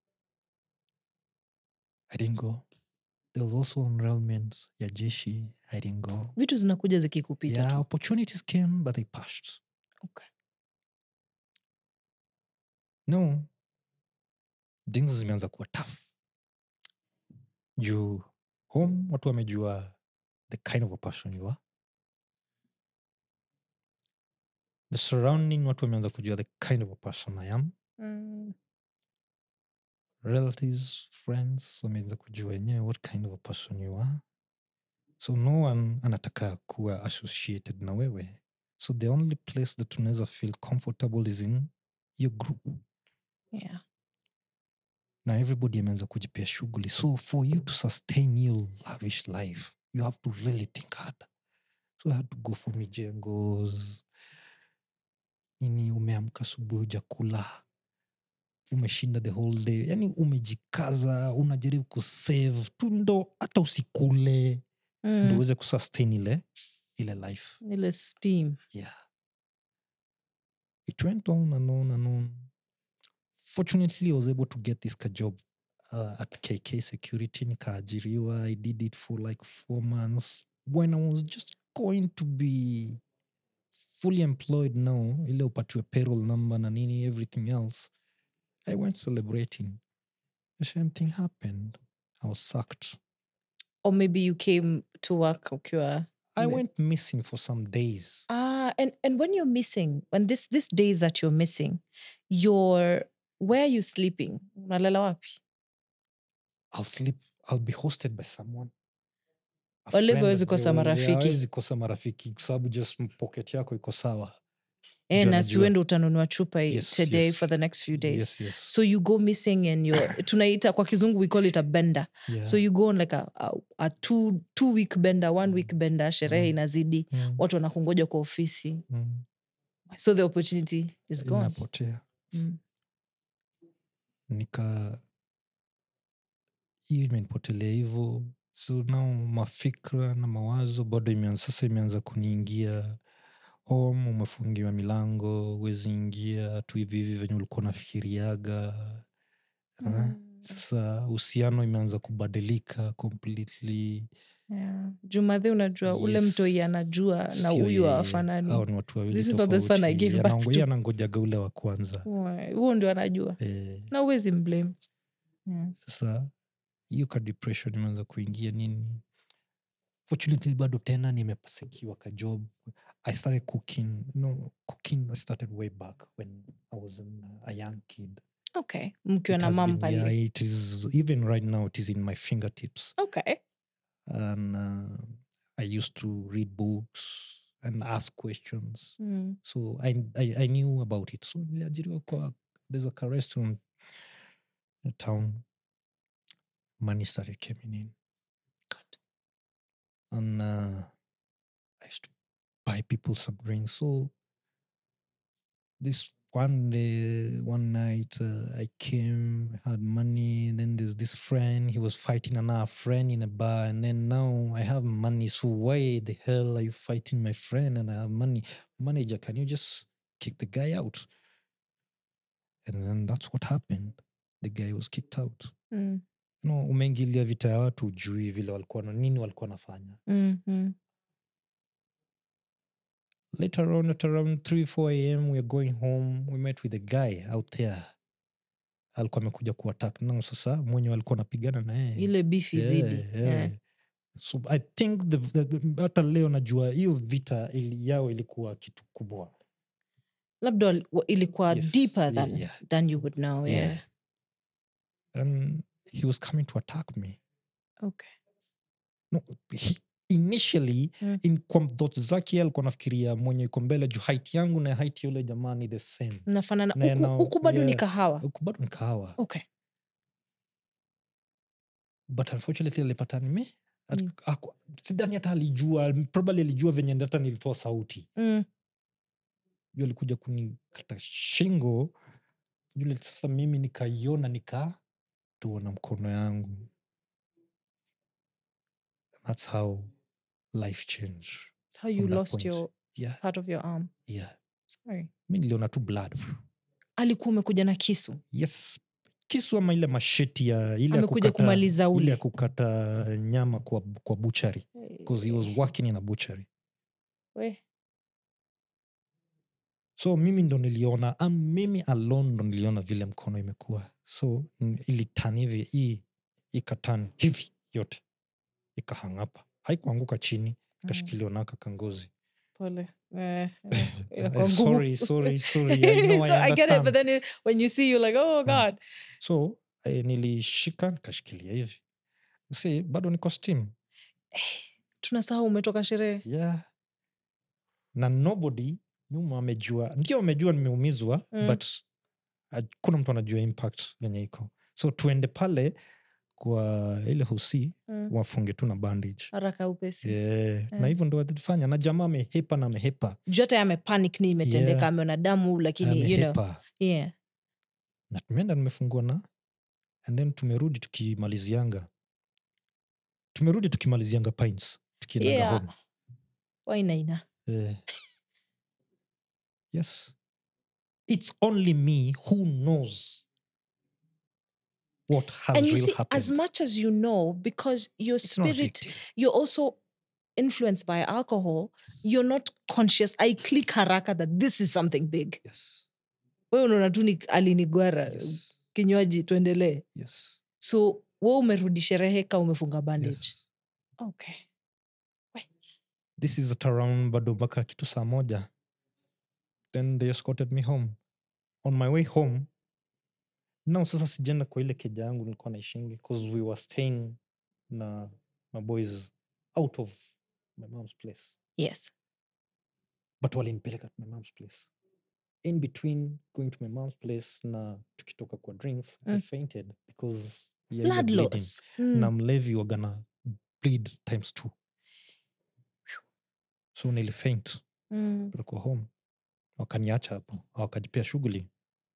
i didn't go there was also enrollment ya jeshi i didn't go vitu zinakuja zikikupita yeah tu opportunities came but they passed okay. no things zimeanza kuwa tough juu home watu wamejua the kind of a person you are the surrounding watu wameanza kujua the kind of a person i am mm. relatives friends wameanza kujua wenyewe what kind of a person you are so no one anataka kuwa associated na wewe so the only place that unaweza feel comfortable is in your group yeah. na everybody ameanza kujipia shughuli so for you to sustain your lavish life you have to really think hard so i had to go for mijengos nini umeamka asubuhi ujakula umeshinda the whole day yani umejikaza unajaribu kusave tu ndo hata usikule ndo mm. uweze kusustain ile ile life ile steam yeah it went on and on and on fortunately i was able to get this ka job uh, at kk security nikaajiriwa i did it for like four months when i was just going to be fully employed now ile upatiwe payroll number na nini everything else i went celebrating the same thing happened i was sacked or maybe you came to work ukiwa i Me- went missing for some days ah and, and when you're missing when this this days that you're missing you're where are you sleeping unalala wapi I'll sleep. I'll be hosted by someone. A Wale friend hawezi that kosa they will- marafiki. yeah, hawezi kosa marafiki kwa sababu just pocket yako iko sawa. eh, Juu na anajua. siwendo utanunua chupa i- Yes, today yes. for the next few days Yes, yes. so you go missing and you're tunaita kwa kizungu we call it a bender yeah. so you go on like a, a, a two, two week bender one week bender sherehe Mm. inazidi Mm, watu wanakungoja kwa ofisi mm. so the opportunity is gone Inapotea. mm. Nika hiyo imenipotelea hivo so now mafikra na mawazo bado imeanza sasa imeanza kuniingia home umefungiwa milango huwezi ingia tu hivi hivi venye ulikuwa unafikiriaga Ah, Mm. sasa uhusiano imeanza kubadilika completely Yeah. jumadhi unajua ule Yes. mtoi anajua na Sio huyu yeye. hawafanani Hao ni watu wawili This is not the son I tofauti. gave Anango- birth yeye to. anangojaga ule wa kwanza Wai, huo ndio anajua eh, na uwezi mblame yeah. sasa hiyo ka depression imeanza kuingia nini fortunately bado tena nimesekiwa ka job i started cooking no cooking i started way back when i was in, a young kid okay mkiwa It na has mam been- pale yeah, it is even right now it is in my fingertips okay and uh, i used to read books and ask questions mm. so I, I, I knew about it so niliajiriwa kwa there's a car restaurant in town money started coming in and uh, i used to buy people some drinks so this one day one night uh, i came had money then there's this friend he was fighting another friend in a bar and then now i have money so why the hell are you fighting my friend and i have money manager can you just kick the guy out and then that's what happened the guy was kicked out Mm. no umeingilia vita ya watu ujui vile walikuwa na nini walikuwa nafanya Mm. Mm. later on at around 3 4 am we're going home we met with a guy out there alikuwa amekuja kuattack nao sasa mwenye walikuwa anapigana na yeye ile beef izidi Yeah, Yeah. yeah. so i think the, the, hata leo najua hiyo vita ili, yao ilikuwa kitu kubwa labda wal- wa- ilikuwa Yes, deeper yeah, than, yeah. than you would know yeah. Yeah. and he was coming to attack me okay no, he, initially Mm. in kwa thoughts zake alikuwa nafikiria mwenye iko mbele juu height yangu na height yule jamaa ni the same nafanana Na huku, now- huku bado ni yeah. kahawa huku bado nikahawa okay but unfortunately alipata nime at- Mm. aku- sidhani hata alijua probably alijua venye hata nilitoa sauti mm. juu alikuja kunikata shingo yule sasa mimi nikaiona nikatoa na mkono yangu thats how life changed That's how you from that lost point. your yeah, part of your arm yeah. sorry mi niliona tu blood alikuwa umekuja na kisu yes kisu ama ile masheti ya ile ya amekuja kukata- kumaliza ile ule ya kukata nyama kwa, kwa buchari because he was working in a butchery We. so mimi ndo niliona am mimi alone ndo niliona vile mkono imekuwa so n- ilitan hivi hii ikatan hivi yote ikahangapa haikuanguka chini ikashikiliwa naka kangozi pole eh, eh, Eh, inakuwa ngumu. sorry sorry sorry I know, I so I get it, understand. but then it, when you see, you're like, oh Mm. God. so eh, nilishika nikashikilia hivi si bado niko steam Tunasahau umetoka sherehe. yeah na nobody nyuma amejua ndio amejua nimeumizwa Mm. but hakuna mtu anajua impact venye iko so tuende pale kwa ile husi Mm. wafunge tu na bandage Haraka upesi. yeah. na Mm. hivyo ndo walifanya na jamaa amehepa na amehepa Juu hata amepanic ni imetendeka, Yeah. ameona damu lakini you know. amehepa Yeah. na tumeenda nimefungua na and then tumerudi tukimalizianga tumerudi tukimalizianga pines tukiendaga Yeah. home Wainaina. Eh. yes it's only me who knows what has And you really see, happened as much as you know, because your it's not a big spirit, deal. you're also influenced by alcohol, you're not conscious. I click haraka that this is something big. yes We unaona tu ni- alinigwara yes kinywaji tuendelee. yes So we umerudi sherehe ka umefunga bandage. yes Okay. this is at around bado mpaka kitu saa moja then they escorted me home on my way home now sasa sijaenda kwa ile keja yangu nilikuwa naishingi because we were staying na my boys out of my mom's place Yes. but walinipeleka to my mom's place in between going to my mom's place na tukitoka kwa drinks i Mm. fainted because ya ile Blood bleeding. loss. Mm. na mlevi wagana bleed times two so nilifaint Mm. tulikuwa home wakaniacha hapo wakajipea shughuli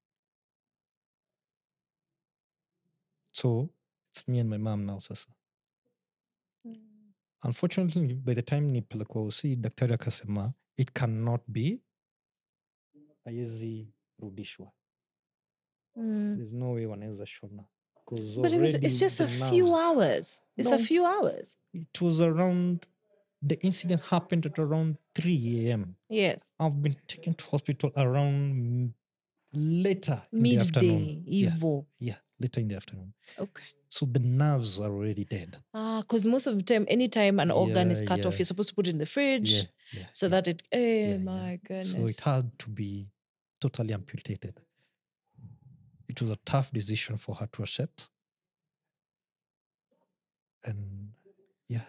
so it's me and my mom now sasa Mm. unfortunately by the time nipelekwa usi daktari akasema it cannot be haiwezi rudishwa Mm. there's no way wanaweza shona 'Cause But it was, already it's just the a few nerves- hours. It's a No. few hours. it was around the incident happened at around 3 a.m Yes. i've been taken to hospital around mm, later in the afternoon Midday, yeah Evo. yeah later in the afternoon Okay. so the nerves are already dead Ah, because most of the time, anytime an organ is Yeah, cut off, yeah. you're supposed to put it in the fridge yeah yeah so yeah. that it. Eh, Yeah, yeah. my goodness. so it had to be totally amputated it was a tough decision for her to accept and yeah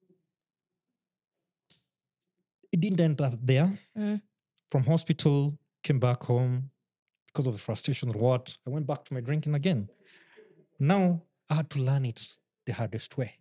it didn't end up there Mm. from hospital came back home because of the frustration or what i went back to my drinking again now i had to learn it the hardest way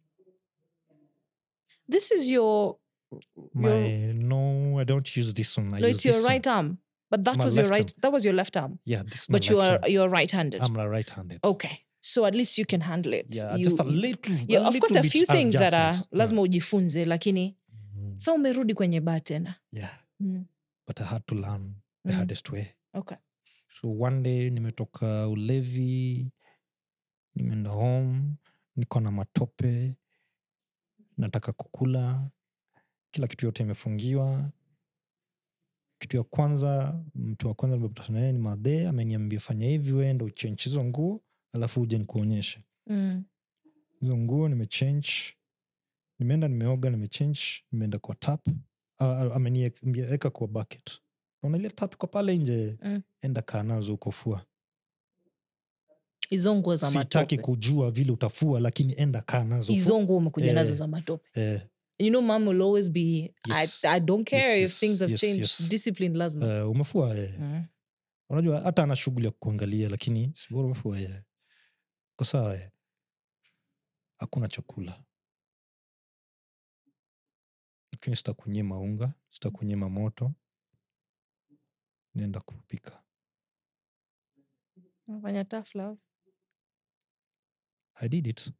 This is your. my no i don't use this one I no, use it's your this one. right arm, but that My was your left arm. right. That was your left arm, yeah this is my but you left are arm. you're right-handed. i'm a right-handed okay, so at least you can handle it. yeah You- just a you- little yeah, a of course little there are bit few things that are adjustment. Yeah. lazima ujifunze lakini Mm, sa umerudi kwenye baa tena yeah Mm. but i had to learn the Mm. hardest way okay so one day nimetoka ulevi nimeenda home niko na matope nataka kukula kila kitu yote imefungiwa kitu ya kwanza mtu wa kwanza nimepatana naye ni madhe ameniambia fanya hivi wenda uchenji hizo nguo alafu uje nikuonyeshe mm. hizo nguo nimechange nimeenda nimeoga nimechange nimeenda kwa tap uh, ameniweka kwa bucket naona ile tap iko pale nje Mm. enda kaa nazo uko fua hizo nguo za sitaki matope kujua vile utafua lakini enda kaa nazo fua. hizo nguo umekuja nazo Eh. za matope eh, you know mom will always be Yes. I, i don't care Yes, if things have yes, changed yes. discipline lazima eh, umefua eh. mm. unajua hata ana shughuli ya kuangalia lakini sibora umefua eh. ko sawa eh. hakuna chakula lakini sitakunyima unga sitakunyima moto naenda kupika Unafanya tough love i did it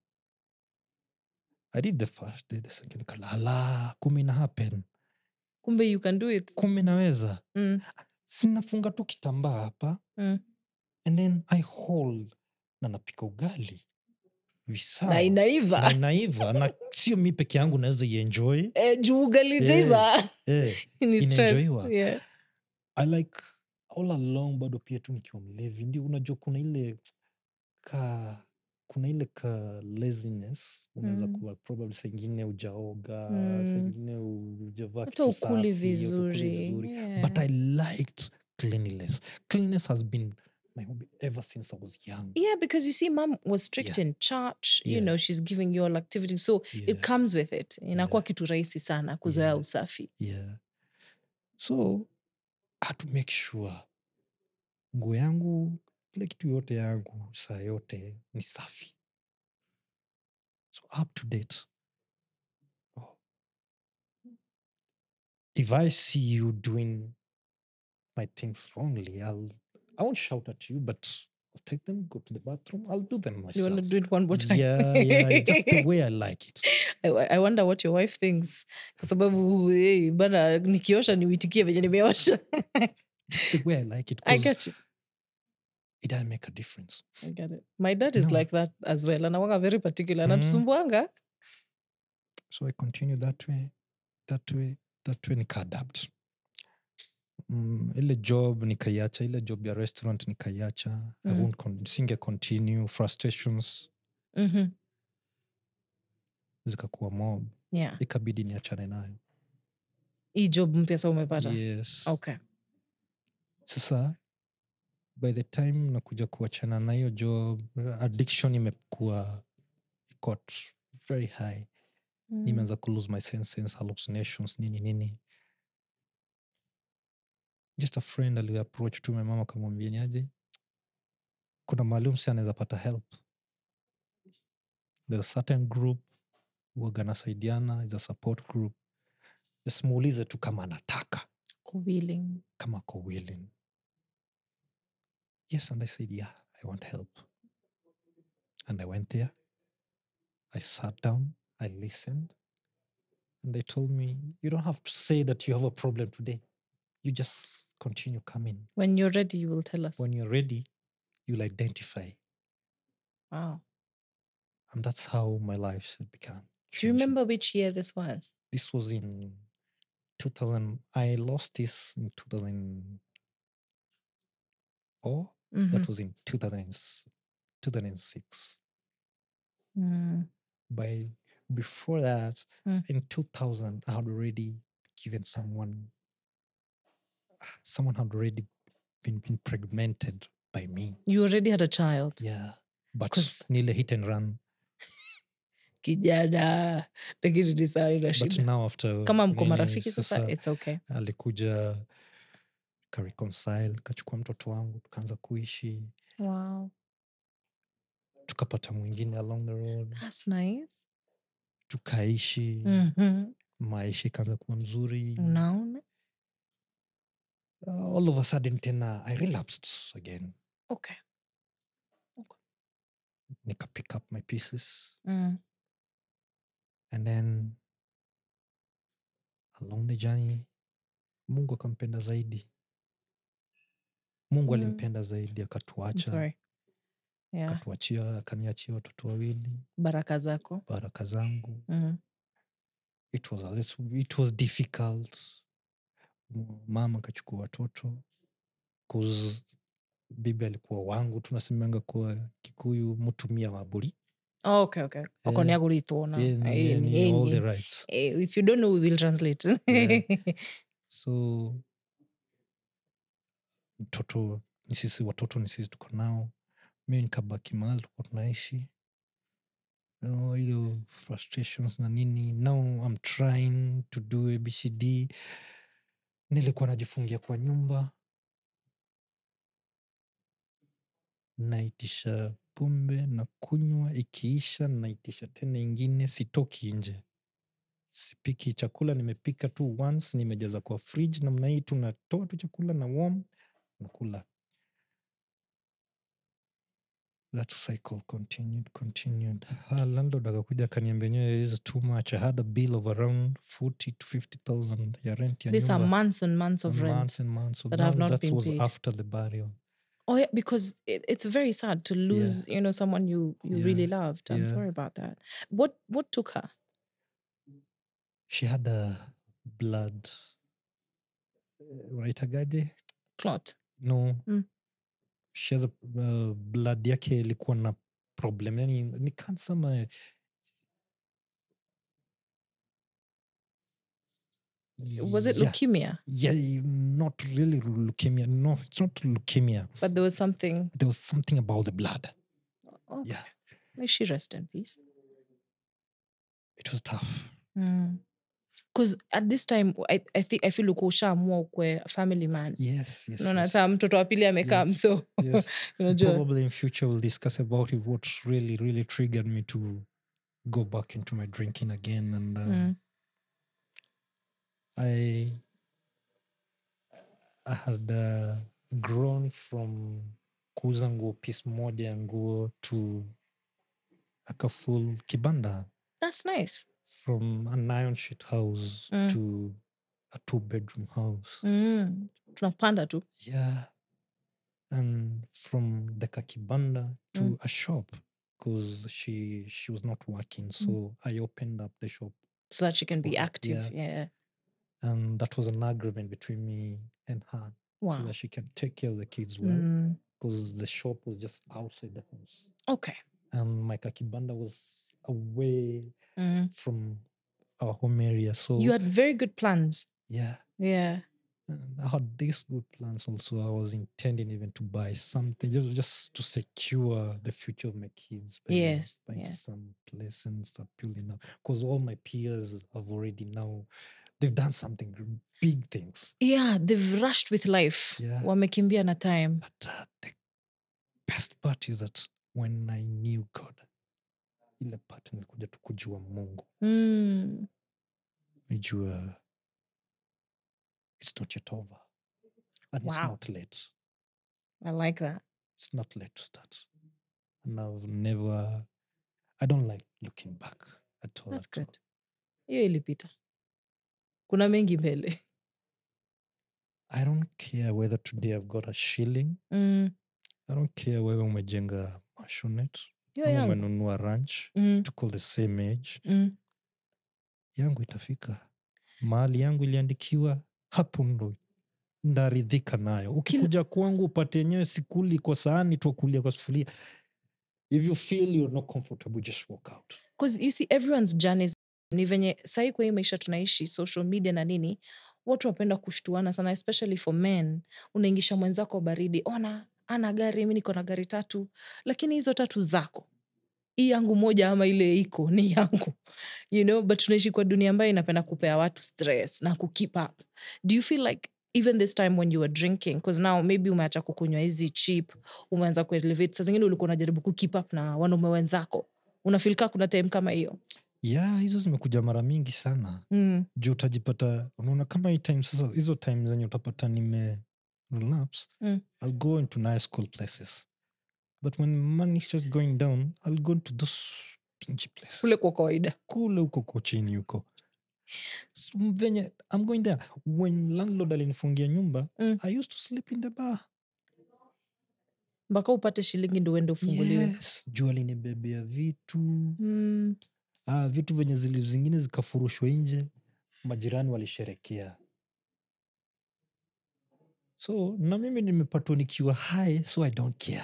i did the first day the second kalala kumi na happen kumbe you can do it kumi naweza mm. sinafunga tu kitambaa hapa Mm. and then i hold na napika ugali visawa na inaiva na inaiva na sio mi peke yangu naweza ienjoy eh, juu ugalijaiva eh, ni stress inaenjoyiwa. yeah. i like all along bado pia tu nikiwa mlevi ndio unajua kuna ile ka kuna ile ka laziness unaweza Mm. kuwa probably saingine ujaoga Mm. saingine ujavaa hata kitu ukuli safi, hautakuli vizuri vizuri. yeah. but i liked cleanliness cleanliness has been my hobby ever since i was young yeah because you see mom was strict Yeah. in church you Yeah. know she's giving you all activities so yeah, it comes with it inakuwa Yeah. kitu rahisi sana kuzoea Yeah. usafi yeah. so I had to make sure nguo yangu kila kitu yote yangu saa yote ni safi so up to date oh. if i see you doing my things wrongly i'll i won't shout at you but i'll take them go to the bathroom i'll do them you myself want to do it one more time yeah yeah just the way i like it I, I wonder what your wife thinks kwa sababu hey, bana nikiosha niuitikie venye nimeosha just the way i like it i 'cause get you it does make a difference I get it. My dad is No. like that as well. Anawanga very particular. Mm. Anatusumbuanga. so i continue that way that way that way nikaadapt mm, ile job nikaiacha ile job ya restaurant nikaiacha I Mm. won't con- singe continue frustrations Mhm. zikakuwa mob Yeah. ikabidi niachane nayo Hii job mpya sa umepata. yes Okay. sasa by the time nakuja kuachana na hiyo job addiction imekuwa got very high Mm. nimeanza ku lose my senses hallucinations nini nini just a friend aliapproach tu my mama akamwambia niaje kuna maalum si anaweza pata help there's a certain group huwaga nasaidiana is a support group just muulize tu kama anataka Ko willing. kama ako willing yes and i said yeah i want help and i went there i sat down i listened and they told me you don't have to say that you have a problem today you just continue coming When you're ready, you will tell us. when you're ready you'll identify wow. and that's how my life had become Do you changing. remember which year this was? this was in 2000 i lost this in 2004 Mhm. that was in 2000 2006 Mm. by before that Mm. in 2000 i had already given someone someone had already been, been pregnanted by me You already had a child. yeah but 'Cause- nile hit and run Kijana. Lakini ni sawa ina but shida. now after Kama mko nini, marafiki sasa, sasa it's okay. alikuja kareconcile kachukua mtoto wangu tukaanza kuishi Wow. tukapata mwingine along the road That's nice. tukaishi Mhm. maisha ikaanza kuwa mzuri Unaona? uh, all of a sudden tena i relapsed again Okay. nika pick up my pieces Mm. and then along the journey mungu akampenda zaidi mungu Mm. alimpenda zaidi I'm akatuacha sorry. Yeah. akatuachia akaniachia watoto wawili Baraka zako. baraka zangu Mm. it was, a little, it was difficult M- mama akachukua watoto 'cause bibi alikuwa wangu tunasemanga kuwa kikuyu mutumia maburi Oh, okay, okay. Oko Eh, ni agulitwona. Yeye ni- Eh, yeye ni- ni eh, all ni- the rights eh, If you don't know, we will translate. so mtoto ni sisi watoto ni sisi tuko nao mi nikabaki mahali tuko tunaishi You know, hiyo frustrations na nini now I'm trying to do abcd nilikuwa najifungia kwa nyumba naitisha pombe na kunywa ikiisha naitisha tena ingine sitoki nje sipiki chakula nimepika tu once nimejaza kwa fridge namna hii tu natoa tu chakula na warm nakula that cycle continued continued Ah, landlord akakuja akaniambia enyewe is too much i had a bill of around 40 to 50000 ya rent ya These are nyumba months and months of rent. months and months so that have now not that been was paid. after the burial Oh yeah, because it, it's very sad to lose, you know, someone you you really Yeah, loved. I'm yeah. sorry about that. What what took her? she had a blood unaitagaje Clot. no Mm. she has a, uh, blood yake ilikuwa na problem yani ni kansa ama Was it yeah, leukemia? yeah not really leukemia no it's not leukemia But there was something. there was something about the blood Oh, yeah may she rest in peace. it was tough Because at this time, I, I think I feel uko ushaamua ukwe a family man. yes yes, Unaona yes, hata mtoto wa pili amekam Yes. so yes. unajua. probably in future we'll discuss about it what really really triggered me to go back into my drinking again and um, Mm. i i had uh, grown from kuuza nguo piece moja ya nguo to aka full kibanda That's nice. from an iron sheet house Mm. to a two bedroom house Mm. Tunapanda tu. yeah and from the kakibanda to Mm. a shop because she she was not working so i opened up the shop So that she can be Okay, active. Yeah. and that was an agreement between me and her so Wow. that she can take care of the kids well Mm. because the shop was just outside the house Okay. and my kakibanda was away Mm. from our home area so You had very good plans. yeah Yeah. and I had these good plans also. I was intending even to buy something just, just to secure the future of my kids. by Yes, Buying yeah. some place and start building up. Because all my peers have already now, they've done something gr- big things. Yeah, they've rushed with life. Yeah. Wamekimbia na time. But uh, the best part is that when I knew God, ile part nilikuja tu kujua Mungu. Mm. Nijua it's not yet over. And it's Wow. not late. I like that. it's not late to start. And I've never, I don't like looking back at all. That's at all. good. Hiyo ilipita. Kuna mengi mbele. I don't care whether today I've got a shilling. Mm. I don't care whether umejenga mashonet Hiyo ama yangu. umenunua ranch Mm. to call the same age. Mm. Yangu itafika. Mahali yangu iliandikiwa hapo ndo ndaridhika nayo. Ukikuja kwangu upate yenyewe sikuli kwa sahani twakulia kwa sufuria. if you feel you're not comfortable just walk out because you see everyone's journeys ni venye sahii kwa hii maisha tunaishi social media na nini watu wapenda kushtuana sana especially for men unaingisha mwenzako baridi ona ana gari mi niko na gari tatu lakini hizo tatu zako hii yangu moja ama ile iko ni yangu you know but tunaishi kwa dunia ambayo inapenda kupea watu stress na kukeep up do you feel like even this time when you were drinking because now maybe umeacha kukunywa hizi cheap umeanza kuelevate saa zingine ulikuwa unajaribu kukeep up na wanaume wenzako unafilika kuna time kama hiyo yeah hizo zimekuja mara mingi sana mm. juu utajipata unaona kama hii time sasa hizo time zenye utapata nime relapse Mm. i'll go into nice cool places but when money's just going down i'll go into those pingy places kule kwa kawaida kule huko kochini huko S- m- venye i'm going there when landlord alinifungia nyumba Mm. i used to sleep in the bar mpaka upate shilingi ndo uende ufunguliwe yes juu alinibebea vitu mm. ah, vitu venye zili zingine zikafurushwa nje majirani walisherekea so na mimi nimepatwa nikiwa high so i don't care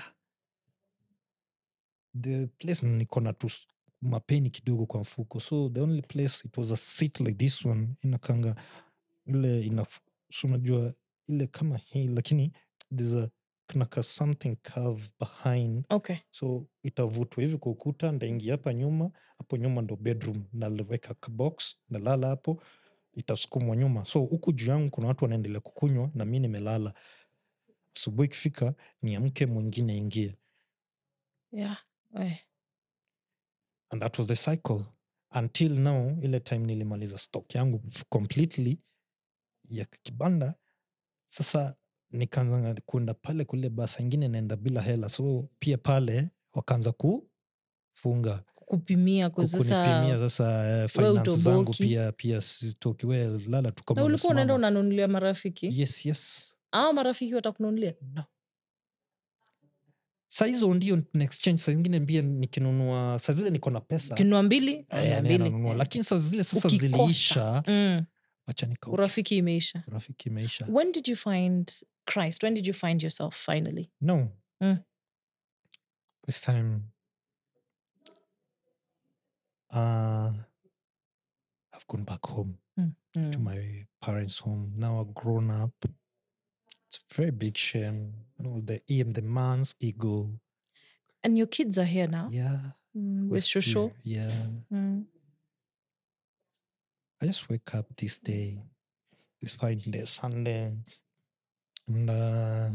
the place niko na tu s- mapeni kidogo kwa mfuko so the only place it was a seat like this one inakanga ile ina so unajua ile kama hii lakini there's a kunaka something curve behind okay so itavutwa hivi kwa ukuta ndaingia hapa nyuma hapo nyuma ndo bedroom naliweka ka box nalala hapo itasukumwa nyuma so huku juu yangu kuna watu wanaendelea kukunywa na mi nimelala asubuhi ikifika niamke mwingine ingie yeah eh. and that was the cycle until now ile time nilimaliza stock yangu f- completely ya kibanda sasa nikaanza kuenda pale kule basa ingine naenda bila hela so pia pale wakaanza kufunga kupimia kwa kunipimia sasa sasa eh, we finance zangu utoboki. pia pia sitoki we lala tu kama na ulikuwa unaenda umesimama. unanunulia marafiki yes yes au marafiki watakununulia no saa hizo ndio tuna exchange saa zingine pia nikinunua saa zile niko na pesa kinua mbili eh, mia naenda mbili nanunua. eh. lakini saa zile sasa Ukikosa. ziliisha mm. wacha nika urafiki imeisha urafiki imeisha when did you find christ when did you find yourself finally no Mm. this time uh, i've gone back home mm. to my parents home now i've grown up it's a very big shame you know the em the man's ego and your kids are here now yeah mm. with we're shosho here, yeah mm. I just wake up this day, this fine day, Sunday, and uh,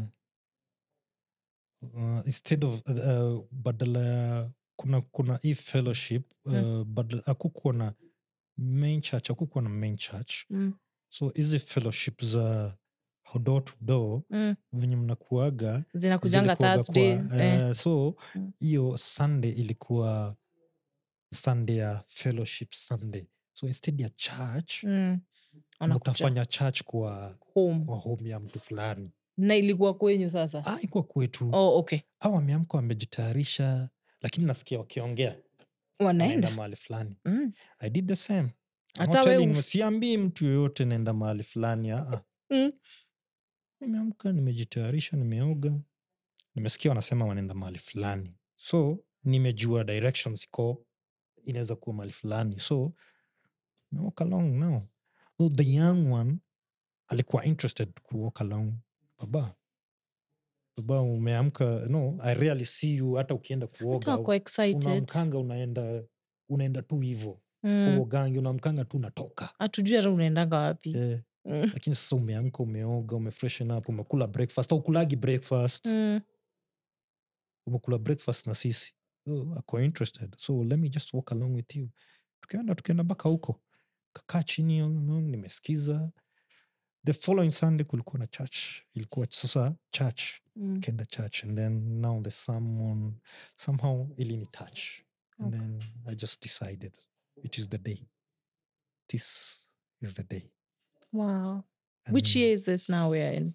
uh, instead of uh, uh, badala ya kuna kuna hii fellowship uh, Mm. badala akukuwa na main church akukuwa na main church Mm. so hizi fellowship za door to door Mm. venye mnakuaga zinakujanga zilikuwaga thursday kwa, eh. eh, so Mm. hiyo sunday ilikuwa sunday ya fellowship sunday so instead ya church mm. Wanakuja mtafanya church kwa, home kwa home ya mtu fulani na ilikuwa kwenyu sasa ah, ikuwa kwetu oh, okay au wameamka wamejitayarisha lakini nasikia wakiongea wanaenda naenda mahali fulani mm. i did the same I'm not hata we telling you, uf- siambii mtu yoyote naenda mahali fulani aa. Mm. nimeamka nimejitayarisha nimeoga nimesikia wanasema wanaenda mahali fulani so nimejua directions iko inaweza kuwa mahali fulani so I walk along now so the young one alikuwa interested ku walk along baba baba umeamka no i really see you hata ukienda hata kuoga wako excited unamkanga unaenda unaenda tu hivo Mm. uogangi unamkanga tu unatoka hatujui hata unaendanga wapi eh, Mm. lakini sasa umeamka umeoga umefreshen up umekula breakfast au ukulagi breakfast Mm. umekula breakfast na sisi so, ako interested so let me just walk along with you tukaenda tukaenda mpaka huko kakaa chini along, nimesikiza the following sunday kulikuwa na church ilikuwa sasa church Mm. kenda church and then now the someone somehow ilini touch and Okay. then i just decided it is the day this is the day wow which And year is this now we're in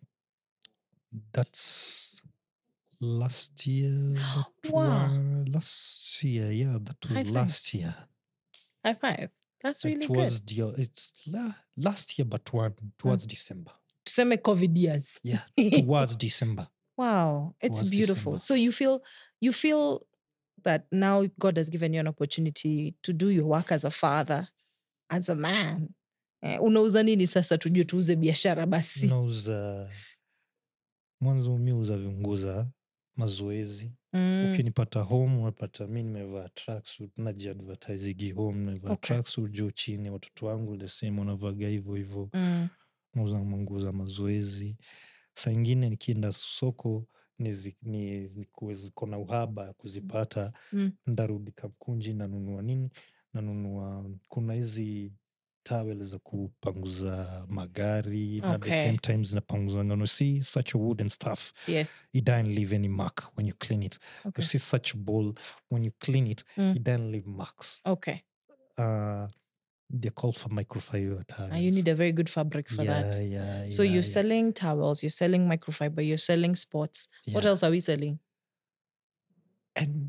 that's last year that Wow. wa- last year yeah that was High five. last year high five that's really it good was the, it's la, last year but one towards december tuseme covid years yeah towards december wow it's Towards beautiful December. so you feel you feel that now God has given you an opportunity to do your work as a father, as a man. Eh, unauza nini sasa tujue tuuze biashara basi. nauza mwanzo mi uza viunguza mazoezi Mm, ukinipata home unapata mi nimevaa tracksuit najiadvertisigi home nimevaa Okay. tracksuit juu chini watoto wangu the same wanavaga hivyo hivyo mm, nauza manguo za mazoezi saa ingine nikienda soko nizi- ni- ni- ziko na uhaba ya kuzipata Mm. ndarudi kamkunji nanunua nini nanunua kuna hizi tawel za kupanguza magari na the Okay. same time zinapanguza ngano see such a wooden stuff yes. it don't leave any mark when you clean it Okay. you see such a bowl when you clean it Mm. it don't leave marks Okay. uh, they're called for microfiber towels And you need a very good fabric for yeah, that. yeah, So yeah, you're yeah, selling towels, you're selling microfiber, you're selling sports. What yeah. else are we selling? and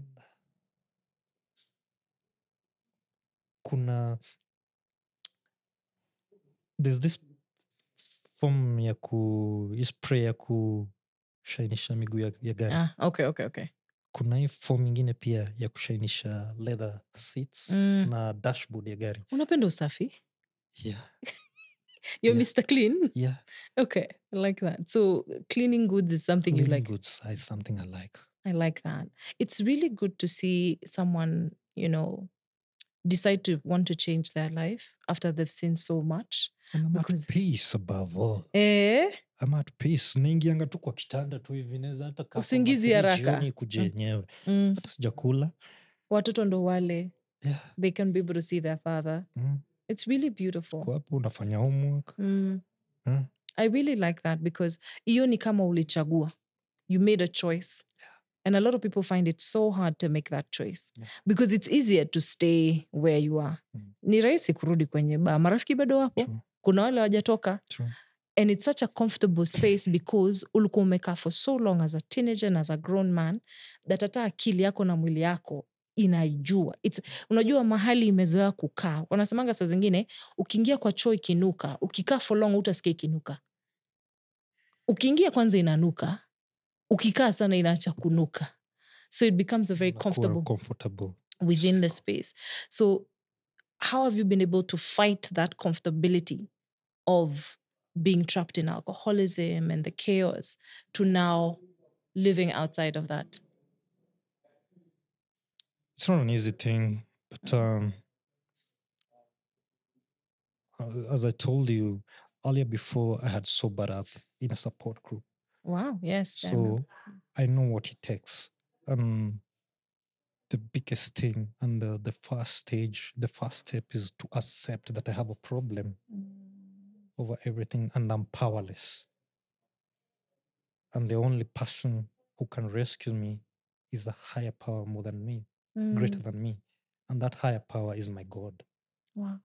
kuna there's this form ya ku hii spray ya kushainisha miguu ya, ya gari Ah, okay, okay, okay. kuna hii form ingine pia ya kushainisha leather seats Mm. na dashboard ya gari Unapenda usafi? yeah, You're Yeah. Mr. Clean? yeah. Okay, I like that. So cleaning goods is something you Cleaning like. goods is something i like I like that. It's really good to see someone, you know, decide to want to change their life after they've seen so much. and i'm Because- at peace above all Eh? I'm at peace naingianga tu kwa kitanda tu hivi naweza hata kaa kwa Usingizi masaa haraka. jioni kuja Mm. yenyewe Mm. hata sijakula Watoto ndo wale. yeah. They can be able to see their father. mm. It's really beautiful. kwa hapo unafanya homework Mm. Mm. I really like that because hiyo ni kama ulichagua. You made a choice. And a lot of people find it so hard to make that choice Yeah. because it's easier to stay where you are. Mm. Ni rahisi kurudi kwenye baa. Marafiki bado wapo. True, Kuna wale wajatoka. true. And it's such a comfortable space because ulikuwa umekaa for so long as a teenager and as a grown man that hata akili yako na mwili yako inaijua It's, unajua mahali imezoea kukaa wanasemanga saa zingine ukiingia kwa choo ikinuka ukikaa for long utasikia ikinuka ukiingia kwanza inanuka ukikaa sana inaacha kunuka so it becomes a very Unakuwa comfortable comfortable within the space. So, how have you been able to fight that comfortability of being trapped in alcoholism and the chaos to now living outside of that? it's not an easy thing but um uh, as i told you earlier before i had sobered up in a support group Wow, yes. I so know. i know what it takes um the biggest thing and the, the first stage the first step is to accept that i have a problem over everything and i'm powerless and the only person who can rescue me is a higher power more than me greater Mm, than me and that higher power is my god wow.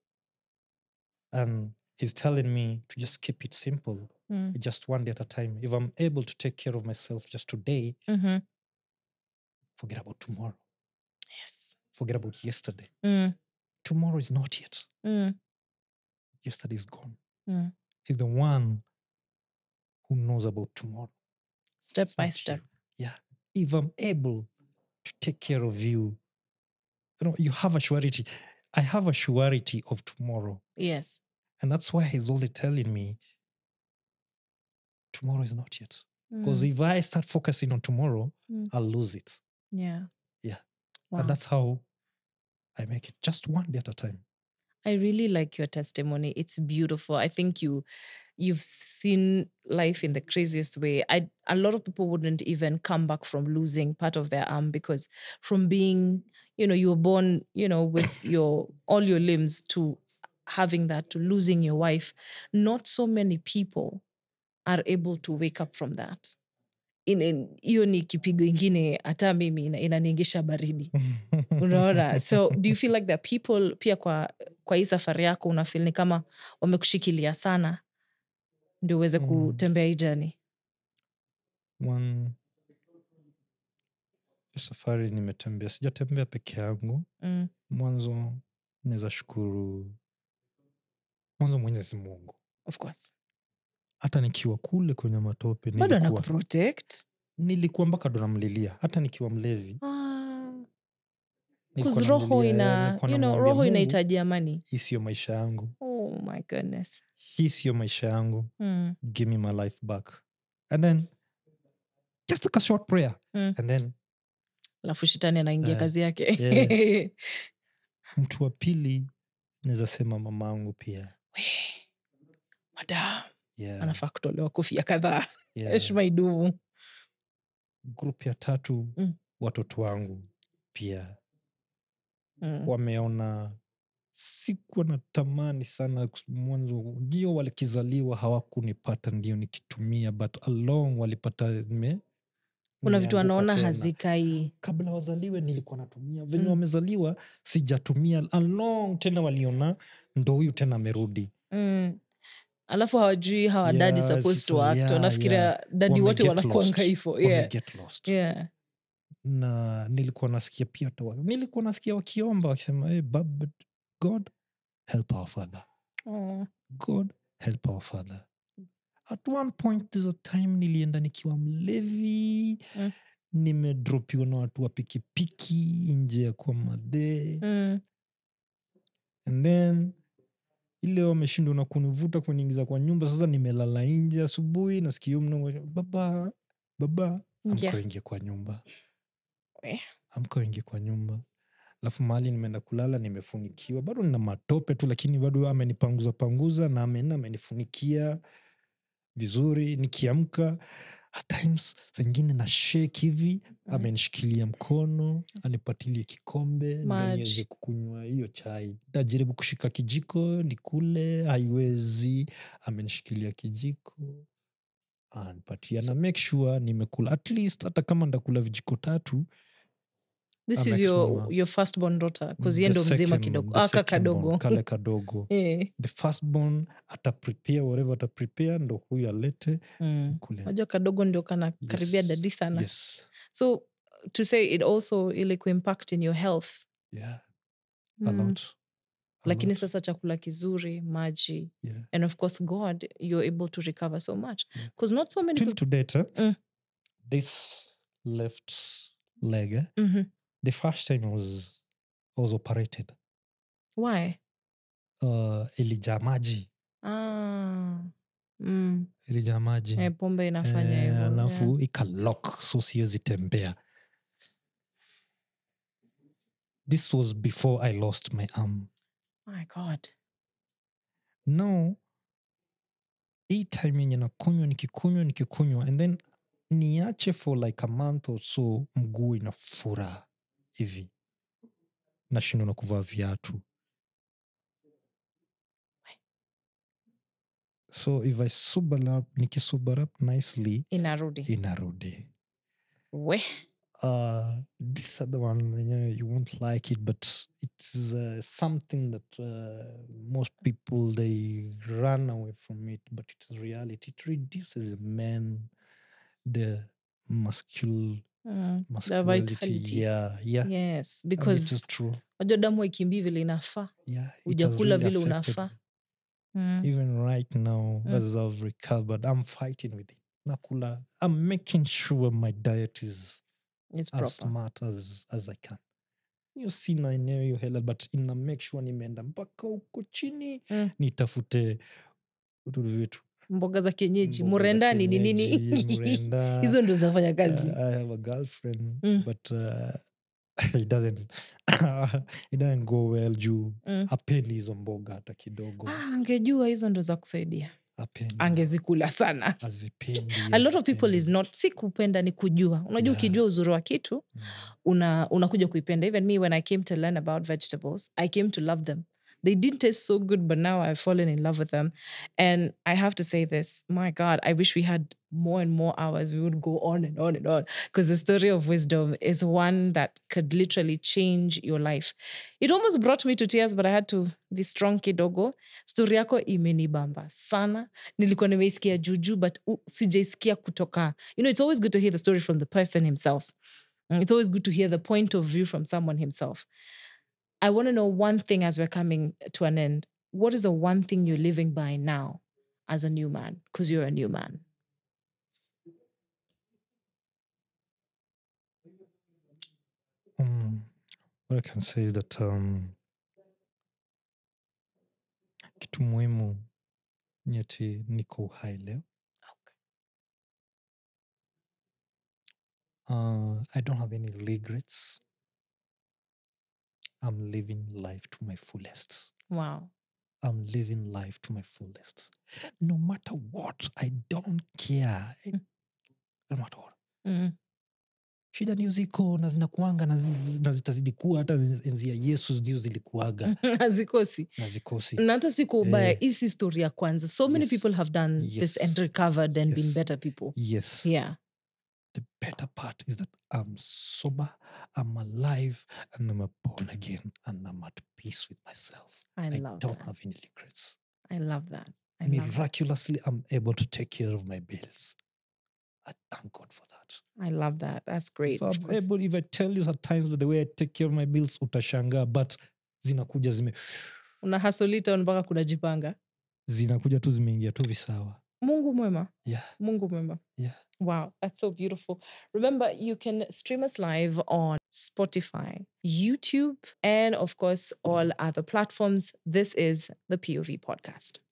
and he's telling me to just keep it simple Mm, just one day at a time if i'm able to take care of myself just today mhm. forget about tomorrow Yes. forget about yesterday Mm, tomorrow is not yet mm, yesterday is gone Mm. he's the one who knows about tomorrow step It's by not step. you. yeah if i'm able to take care of you you know you have a surety i have a surety of tomorrow Yes. and that's why he's only telling me tomorrow is not yet because Mm, if i start focusing on tomorrow Mm. i'll lose it yeah. Yeah. Wow. and that's how i make it just one day at a time I really like your testimony. It's beautiful. I think you you've seen life in the craziest way. I a lot of people wouldn't even come back from losing part of their arm because from being, you know, you were born, you know, with your all your limbs to having that to losing your wife. Not so many people are able to wake up from that. In in- hiyo ni kipigo ingine hata mimi ina- inaniingisha baridi unaona so do you feel like that people pia kwa kwa hii safari yako unafil ni kama wamekushikilia sana ndio uweze Mm. kutembea hii jani one hii safari nimetembea sijatembea peke yangu mm. mwanzo naweza shukuru mwanzo mwenyezi mungu of course hata nikiwa kule kwenye matope bado nilikuwa, anakuprotect nilikuwa mpaka ndo namlilia hata nikiwa mlevi ah. Nilikuwa 'Cause roho namlilia, ina nilikuwa you know namwambia, roho "Mungu, inahitaji amani hii sio maisha yangu oh my goodness hii sio maisha yangu mm. give me my life back and then just like a short prayer Mm. and then alafu shetani anaingia Eh, kazi yake yeah. mtu wa pili naweza sema mamangu pia We, madam yeah, anafaa kutolewa kofia kadhaa yeah. heshima idumu group ya tatu Mm. watoto wangu pia mm. wameona sikuwa na tamani sana kus- mwanzo ndio walikizaliwa hawakunipata ndio nikitumia but along walipata nime kuna vitu nimeanguka wanaona tena. hazikai kabla wazaliwe nilikuwa natumia venye Mm. wamezaliwa sijatumia along tena waliona ndo huyu tena amerudi mm. alafu hawajui how dad is Yeah, supposed to sasa, act yeah, wanafikiria dadi wote Wameget wanakuanga lost. hivo yeah. Wameget lost. yeah. na nilikuwa nasikia pia hata wa- nilikuwa nasikia wakiomba wakisema hey, bab, god help our father oh. god help our father at one point there's a time nilienda nikiwa mlevi Mm. nimedropiwa na watu wa pikipiki nje ya kwa madee mm. and then ile wameshindwa na kunivuta kuniingiza kwa nyumba sasa nimelala nje asubuhi nasikia huyo mnangu, baba baba Ingia. amka ingie kwa nyumba We. amka ingie kwa nyumba alafu mahali nimeenda kulala nimefunikiwa bado nina matope tu lakini bado amenipanguza panguza na ameenda amenifunikia vizuri nikiamka at times zingine na shake hivi Mm. amenishikilia mkono anipatilie kikombe ndo Maji. niweze kukunywa hiyo chai najaribu kushika kijiko nikule haiwezi amenishikilia kijiko anipatia na make sure nimekula at least hata kama ndakula vijiko tatu this I'm is your, extra- your first born daughter the bcause ye ndo mzima second- kidogo the aka second born, kadogo kale kadogo Eh, the firstborn ata prepare whatever ata prepare ndo huyu alete mm. kule najua kadogo ndio kana karibia Yes, dadi sana yes so to say it also ili kuimpact in your health yeah a Mm. lot a lakini lot, sasa chakula kizuri maji yeah. and of course god you're able to recover so much Yeah. because not so many till people to date eh, Mm. this left leg eh, Mhm. the first time I was, I was operated why uh, ilijaa maji ah. mm. ilijaa maji eh, pombe inafanya Eh, hivyo alafu yeah. ikalok so siwezi tembea this was before i lost my arm my god no hii time yenye nakunywa nikikunywa nikikunywa and then niache for like a month or so mguu inafura hivi nashindwa na kuvaa viatu so if i sober up nikisober up nicely inarudi inarudi we uh this other one yenyewe you won't like it but it's uh, something that uh, most people they run away from it but it's reality it reduces men the muscul mm. the muscularity vitality yeah yeah yes and it is because true najua damu haikimbii vile inafaa yeah it has hujakula really vile affected unafaa me. mm. even right now Mm. as i've recovered i'm fighting with it nakula i'm making sure my diet is It's as proper smart as, as i can hiyo sina eneo hiyo hela but ina make sure nimeenda mpaka huko chini Mm. nitafute ududu wetu mboga za kienyeji mboga za murendani ni kienyeji, nini mrenda. hizo ndo zinafanya kazi Uh, i have a girlfriend Mm. but uh, it doesn't it doesn't go well juu Mm. apendi hizo mboga hata kidogo ah, angejua hizo ndo za kusaidia apendi angezikula sana azipendi a lot of people is hazipendi. not si kupenda ni kujua unajua Yeah. ukijua uzuri wa kitu Mm. una unakuja kuipenda even me when i came to learn about vegetables i came to love them they didn't taste so good but now i've fallen in love with them and i have to say this my god i wish we had more and more hours we would go on and on and on because the story of wisdom is one that could literally change your life it almost brought me to tears but i had to be strong kidogo story yako imenibamba sana nilikuwa nimeisikia juju but u- sijaisikia kutoka you know it's always good to hear the story from the person himself Mm, It's always good to hear the point of view from someone himself. I want to know one thing as we're coming to an end. What is the one thing you're living by now as a new man? Because you're a new man. Mm. what i can say is that um, kitu muhimu ni ati niko uhai leo uh, i don't have any regrets i'm living life to my fullest Wow. i'm living life to my fullest no matter what i don't care Eh, no matter what Mm. shida ndio ziko na zinakuanga na zi- na zitazidi kuwa hata enzi ya yesu ndio zilikuaga hazikosi na zikosi na hata si kwa ubaya Eh. hii si story ya kwanza so many Yes. people have done this Yes. and recovered and been Yes. better people yes yeah the better part is that i'm sober i'm alive and i'm born again and i'm at peace with myself i i love don't that have any regrets i love that i love that. miraculously i'm able to take care of my bills i thank god for that i love that that's great if of i'm course. able if i tell you at times the way i take care of my bills utashangaa but zinakuja zime una hasolita mpaka kunajipanga zinakuja tu zimeingia tu visawa mungu mwema yeah mungu mwema yeah Wow, that's so beautiful. Remember, you can stream us live on Spotify, YouTube, and of course, all other platforms. This is the POV podcast.